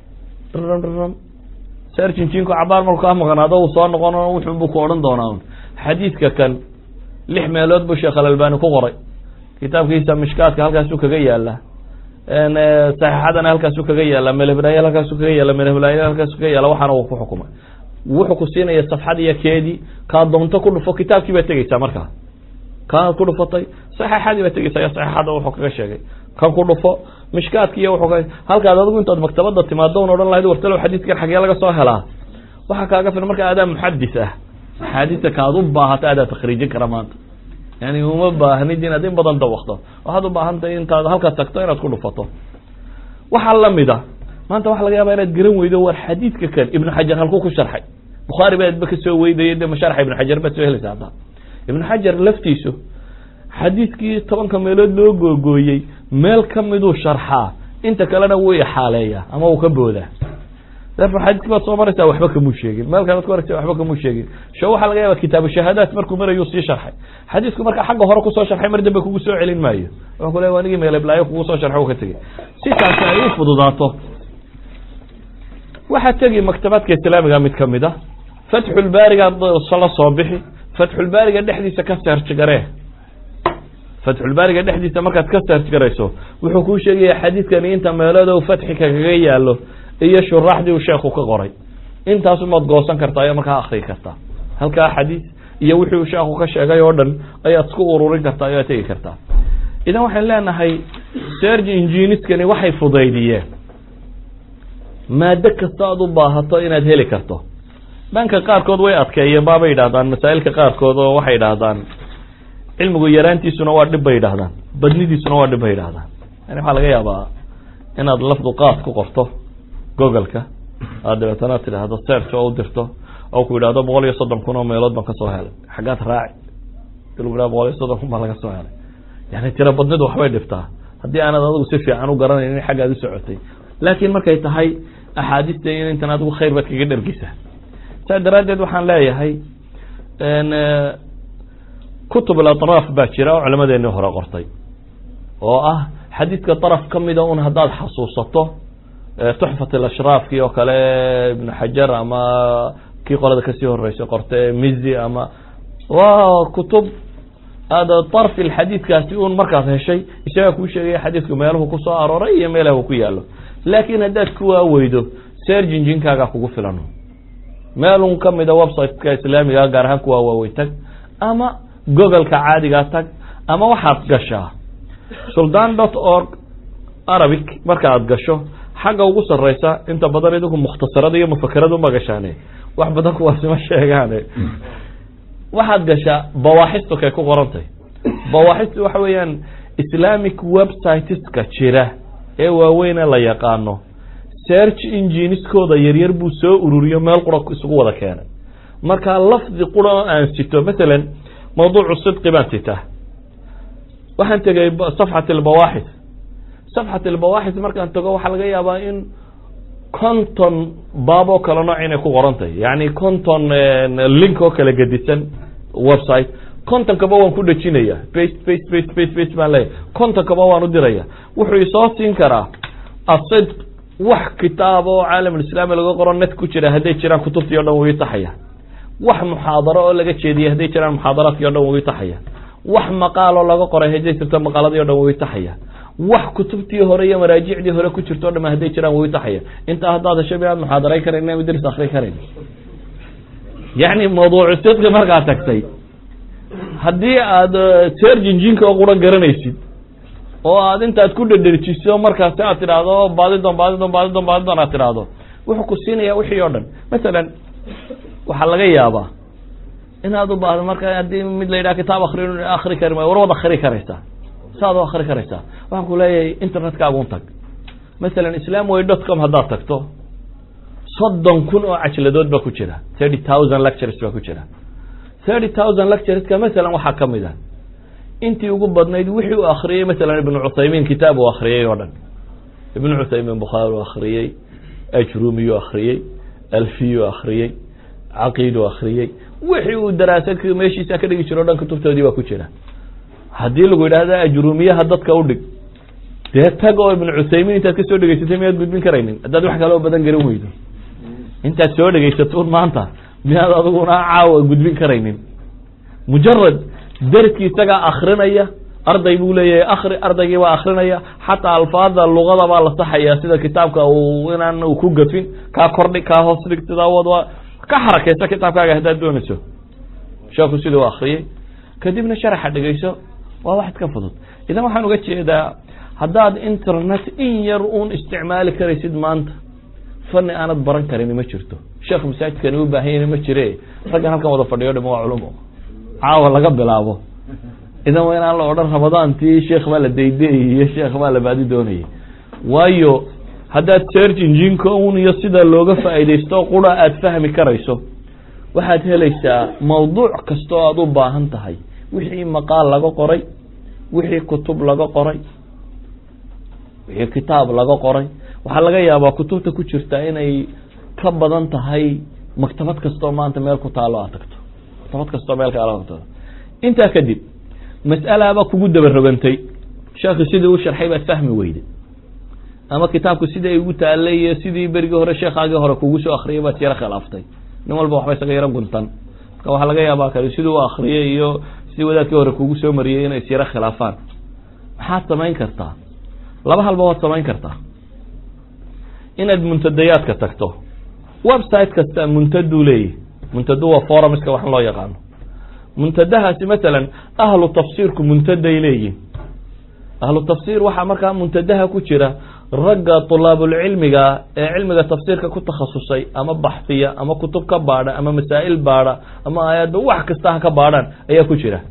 rrm serjinjinku cabaar marku kaa maqnaado uu soo noqon wuxun buu ku odhan doonaa xadiidka kan lix meelood buu sheekh alalbani ku qoray kitaabkiisa mishkaadka halkaasuu kaga yaala saxiixadana halkaasuu kaga yaala melhblaayal halkaasuu kaga yaala melhblaayal halkaasuu kaga yaala waxaana uu ku xukumay wuxuu ku siinaya safxad iyo keedii kaa doonto ku dhufo kitaabkii baad tegeysaa markaa kaanaad ku dhufatay saxiixadii baad tegeysaa iyo saxiixada wuxuu kaga sheegay kan ku dhufo mishkaadki iyo wuxuu ka halkaad adigu intaad maktabada timaado un odhan lahayd wartalow xadiidkan xagee laga soo helaa waxaa kaaga filan marka adaa muxadis ah axaadiista kaad u baahata adaa takhriijin kara maanta yani uma baahnid inaad in badan dawakto waxaad u baahantahay intaad halkaad tagto inaad ku dhufato waxaa lamid a maanta waxa laga yaaba inaad garan weydo war xadiidka kan ibnu xajar halkuu ku sharxay bukhaari baadba kasoo weydaya de masharxa ibnu xajar baad soo helaysa hadda ibnu xajar laftiisu xadiidkii tobanka meelood loo googooyey meel kamiduu sharxaa inta kalena wuu ixaaleeyaa ama uu ka boodaa xadiiski baad soo maraysaa waxba kamuu sheegin meel kalead ku aragsa waxba kamuu sheegin sho waxaa laga yaaba kitaabu shahaadaat markuu marayuu sii sharxay xadiisku marka xagga hore kusoo sharxay mar dambe kugu soo celin maayo wuxuu ku le anigii meeleblaayo kugu soo sharxay uu ka tegey sitaasi ay u fududaato waxaa tegi maktabaadka islaamiga mid kamid a fatxulbaarigaad la soo bixi fatxulbaariga dhexdiisa ka search garee fatxulbaariga dhexdiisa markaad ka search garayso wuxuu kuu sheegaya xadiidkani inta meelood fatxi kagaga yaalo iyo shuraaxdii uu sheekhu ka qoray intaasumaad goosan kartaa iyo markaa akrii kartaa halkaa xadiis iyo wixii uu sheekhu ka sheegay oo dhan ayaad isku ururin kartaa ayaad tegi kartaa idan waxaan leenahay serg inginiskani waxay fudaydiyeen maado kasta aad u baahato inaad heli karto dhanka qaarkood way adkeeyeen baabay yidhahdaan masaa'ilka qaarkood oo waxay idhaahdaan cilmigu yaraantiisuna waa dhib bay yidhahdaan badnidiisuna waa dhib bay yidhahdaan yani waxaa laga yaabaa inaad lafdu qaad ku qorto googleka aad dabeetana tidhaahdo search oo u dirto oo ku yidhahdo boqol iyo soddon kun oo meelood baan kasoo helay xaggaad raaci lagu yidhahdo boqol iyo soddon kun baa laga soo helay yani tiro badnidu waxbay dhibtaa haddii aanad adigu si fiican u garanayn in xaggaad u socotay laakiin markay tahay axaadiista in intan adigu khayr baad kaga dhergisa saa daraaddeed waxaan leeyahay kutub alatraaf baa jira oo culammadeenii hore qortay oo ah xadiidka daraf ka mida un haddaad xasuusato tuxfat alashraafkii oo kale ibnu xajar ama kii qolada kasii horeysay qorte mizi ama waa kutub aada darfi xadiidkaasi un markaad heshay isagaa kuu sheegaya xadiidku meeluhu kusoo arooray iyo meelaha uu ku yaalo laakiin haddaad kuwaa weydo serginjinkaagaa kugu filan meelun kamida websiteka islaamiga gaar ahaan kuwaa waaweyn tag ama googolka caadigaa tag ama waxaad gashaa suldan dot org arabic marka aad gasho xagga ugu sareysa inta badan idinku mukhtasarada iyo mufakerada uma gashaane wax badan kuwaasima sheegaane waxaad gashaa bawaaxistukay ku qorantay bawaaxistu waxa weeyaan islamic websiteska jira ee waaweyne la yaqaano search engineskooda yaryar buu soo ururiyo meel qura isugu wada keenay marka lafdi qura oo aan sito masalan mawduucu sidqi baan sitaa waxaan tegay safxat albawaaxis safxat albawaaxis markaan tago waxaa laga yaabaa in conton baab oo kale nooc inay ku qoran tahay yani conton link oo kala gedisan website contonkaba waan ku dhejinaya bast bast bast bast bast baan leeyahy contonkaba waan u diraya wuxuu isoo siin karaa asid wax kitaab oo caalamulislaami laga qoro net ku jira hadday jiraan kutubtii o dhan wuu itaxaya wax muxaadaro oo laga jeediyay hadday jiraan muxaadaraadkii o dhan wuu itaxaya wax maqaaloo laga qoray hadday jirto maqaaladii o dhan way taxaya wax kutubtii hore iyo maraajicdii hore ku jirto o dham hadday jiraan way taxaya intaa haddaad hesho mi aad muxaadaray karayn ama dris akri karayn yacni mawduucu sidqi markaa tagtay haddii aad serjinjinka oo quran garanaysid oo aad intaad ku dhedherjiso markaasi aad tidhaahdo baadidon baadidon baadidon baadidon aad tidhaahdo wuxuu ku siinaya wixii oo dhan masalan waxaa laga yaabaa inaad u baahdo marka haddii mid la yidhaha kitaab akri akri kari maayo war wad akri karaysaa saad u akri karaysaa waxaan ku leeyahay internetkaagun tag masalan islam way dot com haddaad tagto soddon kun oo cajladood baa ku jira thirty thousand lectures baa ku jira thirty thousand lectureska masalan waxaa ka mid a intii ugu badnayd wixii uu akriyey masalan ibnu cuthaymiin kitaab uu akriyey oo dhan ibnu cuthaymiin bukhaari u akriyey ajrumiyuu akriyey alfiyuu akriyey caqiiduu akriyey wixii uu daraasad meeshiisa ka dhigi jiro o dhan kutubtoodii baa ku jira haddii lagu yidhaahda ajrumiyaha dadka u dhig dee tag oo ibnu cuthaymiin intaad kasoo dhegeysatay miyaad gudbin karaynin haddaad wax kaloo badan garan weydo intaad soo dhegaysatuun maanta miyaad adiguna caawa gudbin karaynin mujarad derskii isagaa akrinaya arday buu leeyahay akri ardaygii baa akrinaya xataa alfaada luqada baa la saxaya sida kitaabka uu inaan uu ku gafin kaa kordhi kaa hoos dhig sidaa wad waa ka xarakaysa kitaabkaaga haddaad doonayso sheeku siduu akriyey kadibna sharaxa dhegeyso waa wax iska fudud idan waxaan uga jeedaa haddaad internet in yar uun isticmaali karaysid maanta fani aanad baran karin ma jirto sheekh masaajidkani u baahanyana ma jire raggan halkan wada fadhiyo dham waa culumo caawa laga bilaabo idan waa inaan la odhan ramadaantii sheekh baa la daydeeyey iyo sheekh baa la baadi doonayay waayo haddaad search engineka un iyo sida looga faa'iidaysto qura aad fahmi karayso waxaad helaysaa mawduuc kastoo aad u baahan tahay wixii maqaal laga qoray wixii kutub laga qoray wixii kitaab laga qoray waxaa laga yaabaa kutubta ku jirta inay ka badan tahay maktabad kastoo maanta meel ku taalo aad tagto maktabad kastoo meel kaalo tagto intaa kadib mas'alaaba kugu dabarogantay sheekhi sidii u sharxay baad fahmi weyday ama kitaabku sidai ugu taalay iyo sidii berigii hore sheekhaagii hore kugu soo akriyay baad yaro khilaaftay nin walba waxba isaga yaro guntan marka waxaa laga yaabaa kale sidii u akriyay iyo sidii wadaadkii hore kugu soo mariyey inay isyaro khilaafaan maxaad samayn kartaa laba halba waad samayn kartaa inaad muntadayaadka tagto website kasta muntaduu leeyahy muntadu waa forumska wax loo yaqaano muntadahaasi masalan ahlu tafsiirku muntaday leeyihin ahlu tafsiir waxaa markaa muntadaha ku jira ragga tulaabulcilmiga ee cilmiga tafsiirka ku takhasusay ama baxsiya ama kutub ka baadha ama masaa'il baadha ama aayadba wax kasta ha ka baadhaan ayaa ku jira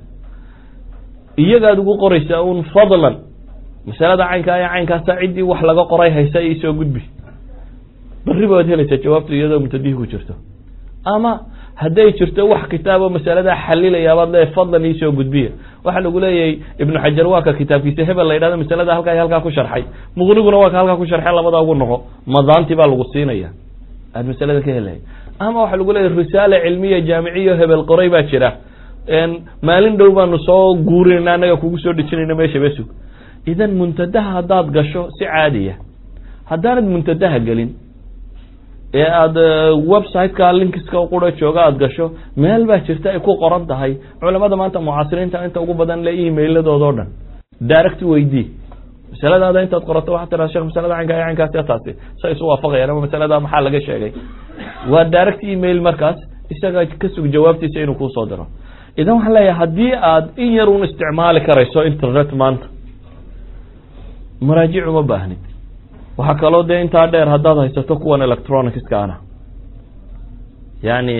iyagaad ugu qoraysaa un fadlan masalada caynkaa ee caynkaasa ciddii wax laga qoray haysa iisoo gudbi bari baad helaysaa jawaabtu iyadoo muntadihii ku jirto ama hadday jirto wax kitaabo masaladaa xalilaya baad leeyahy fadlan iisoo gudbiya waxaa lagu leeyahay ibnu xajar waa ka kitaabkiisa hebel la yidhahdo masalada halkaa halkaa ku sharxay muqniguna waa ka halkaa ku sharxay labada ugu noqo madaanti baa lagu siinaya aad masalada ka helaya ama waxaa lagu leeyahy risaale cilmiya jaamiciyo hebel qoray baa jira maalin dhow baanu soo guurinayna annaga kugu soo dhejinayna meesha besug idan muntadaha haddaad gasho si caadiya haddaanad muntadaha gelin ee aada websiteka linkiska qura jooga aada gasho meel baa jirta ay ku qoran tahay culamada maanta mucaasiriinta inta ugu badan le emailadooda o dhan direct weydii masaladaada intaad qorato waxaa tiraa shekh masalada caynka caynkaas taasi say isu waafaqayaan ama masalada maxaa laga sheegay waa direct email markaas isaga ka sug jawaabtiisa inuu kuusoo diro idan waxaan leeyahay haddii aad in yar un isticmaali karayso internet maanta maraajic uma baahnid waxaa kaloo dee intaa dheer haddaad haysato kuwan electronicskaana yani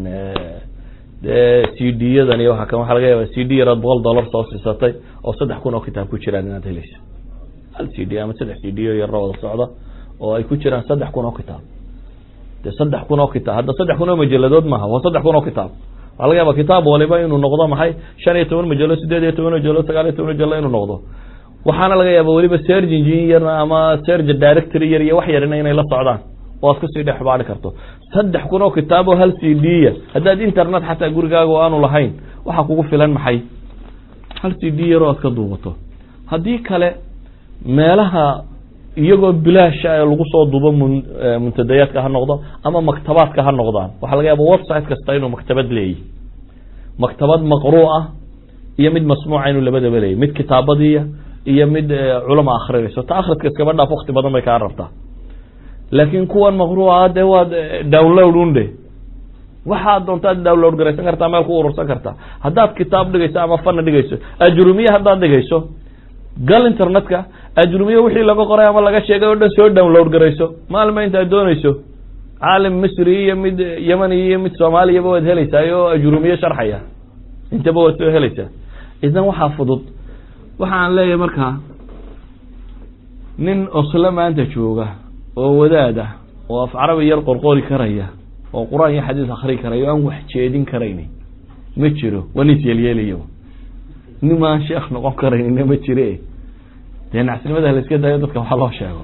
de c d yadan iyo waa waxa laga yaaba c d yaraad boqol dollar soo siisatay oo saddex kun oo kitaab ku jiraan inaad helayso hal c d ama saddex c d o yarra wada socda oo ay ku jiraan saddex kun oo kitaab de saddex kun oo kitaab hadda saddex kun oo majaladood maaha waa saddex kun oo kitaab waxaa laga yaaba kitaab waliba inuu noqdo maxay shan iyo toban majalo sideed iyo toban majalo sagaal iyo toban majalo inuu noqdo waxaana laga yaaba weliba serg engineer ama serg directory yar iyo wax yarina inay la socdaan oo aad kusii dhex baari karto saddex kun oo kitaab oo hal c d ya haddaad internet xataa gurigaaga oo aanu lahayn waxaa kugu filan maxay hal c d yar oo aad ka duubato haddii kale meelaha iyagoo bilaasha ee lagu soo duubo mun muntadayaadka ha noqdo ama maktabaadka ha noqdaan waxaa laga yaaba website kasta inuu maktabad leeyahy maktabad maqruu ah iyo mid masmuuca inuu labadaba leeyay mid kitaabadiiya iyo mid culama akrinayso ta akridka iskaba dhaaf wakti badan bay kaa rabtaa laakiin kuwan maqruuca dee waad download unde waxaad doontaad download garaysan kartaa meel ku urursan kartaa haddaad kitaab dhigayso ama fana dhigayso ajrumiye haddaad dhigayso gal internetka ajrumiye wixii laga qoray ama laga sheegay oo dhan soo download garayso maalma intaad doonayso caalim misri iyo mid yemani iyo mid soomaaliyaba waad helaysaa oo ajrumiye sharxaya intaba waad soo helaysaa idan waxaa fudud waxaan leeyahay markaa nin oslo maanta jooga oo wadaad ah oo af carabi yar qorqori karaya oo qur-aan iyo xadiis akri karaya o aan wax jeedin karayni ma jiro waa nin isyeelyeelayo nimaan sheekh noqon karaynina ma jire dee nacsinimada layska dayo dadka waxa loo sheego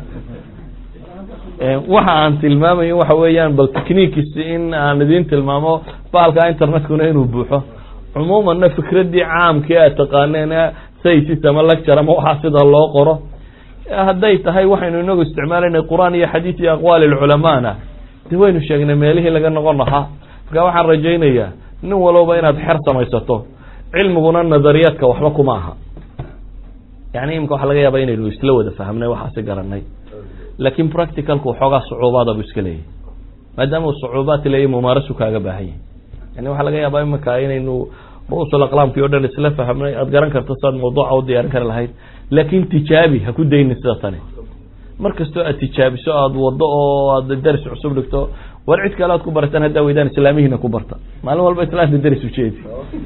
waxa aan tilmaamayo waxa weeyaan bal techniques in aan idin tilmaamo bahalka internetkuna inuu buuxo cumuumanna fikradii caamkii aad taqaaneen saysis ama lecture ama waxaa sida loo qoro hadday tahay waxaynu inagu isticmaalayna qur-aan iyo xadiis iyo aqwaali lculamaana de waynu sheegnay meelihii laga noqon lahaa marka waxaan rajaynayaa nin walowba inaad xer samaysato cilmiguna nadariyaadka waxba kuma aha yani imika waxa laga yaaba inaynu isla wada fahmnay waxaasi garanay laakin practicalku waxoogaa sucuubaada bu iska leeyahy maadaama uu sucuubaad leeyahy mumaarasu kaaga baahan yahy yani waxaa laga yaabaa imika inaynu rusul aqlaamkii o dhan isla fahmnay aad garan karto siaad mawduuca u diyaarin kari lahayd laakin tijaabi ha ku dayni sida tani mar kastoo aad tijaabiso aada wado oo aad daris cusub dhigto war cid kale aad ku barataan haddaa weydaan islaamihiina ku barta maalin walba islaamta daris ujeedi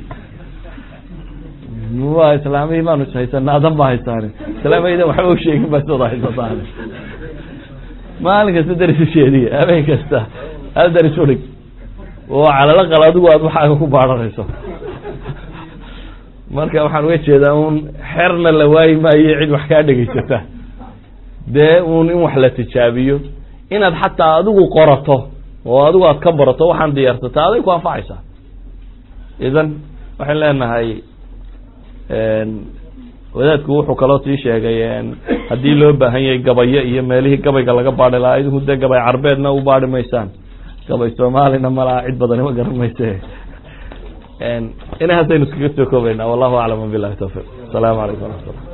wa islaamihii baanu ishaysanaa adan baa haysaani islaamiydan waxba usheegin baa sidooda haysataan maalin kasta daris ujeediya habeen kasta hal daris udhig oo calalaqal adigu aad waxaaga ku baaranayso marka waxaan uga jeedaa un xerna la waayi maayo cid wax kaa dhegaysata dee un in wax la tijaabiyo inaad xataa adigu qorato oo adigu aad ka barato waxaan diyaarsata aday ku anfacaysaa idan waxaan leenahay wadaadku wuxuu kaloo sii sheegay haddii loo baahan yahay gabayo iyo meelihii gabayga laga baari lahaa idinku dee gabay carbeedna u baari maysaan gabay soomaalina malaha cid badani ma garan mayse inahaasaynu iskaga soo koobaynaa wallahu aclam wabilahi tawfiq asalaamu calaykum waraxmatullah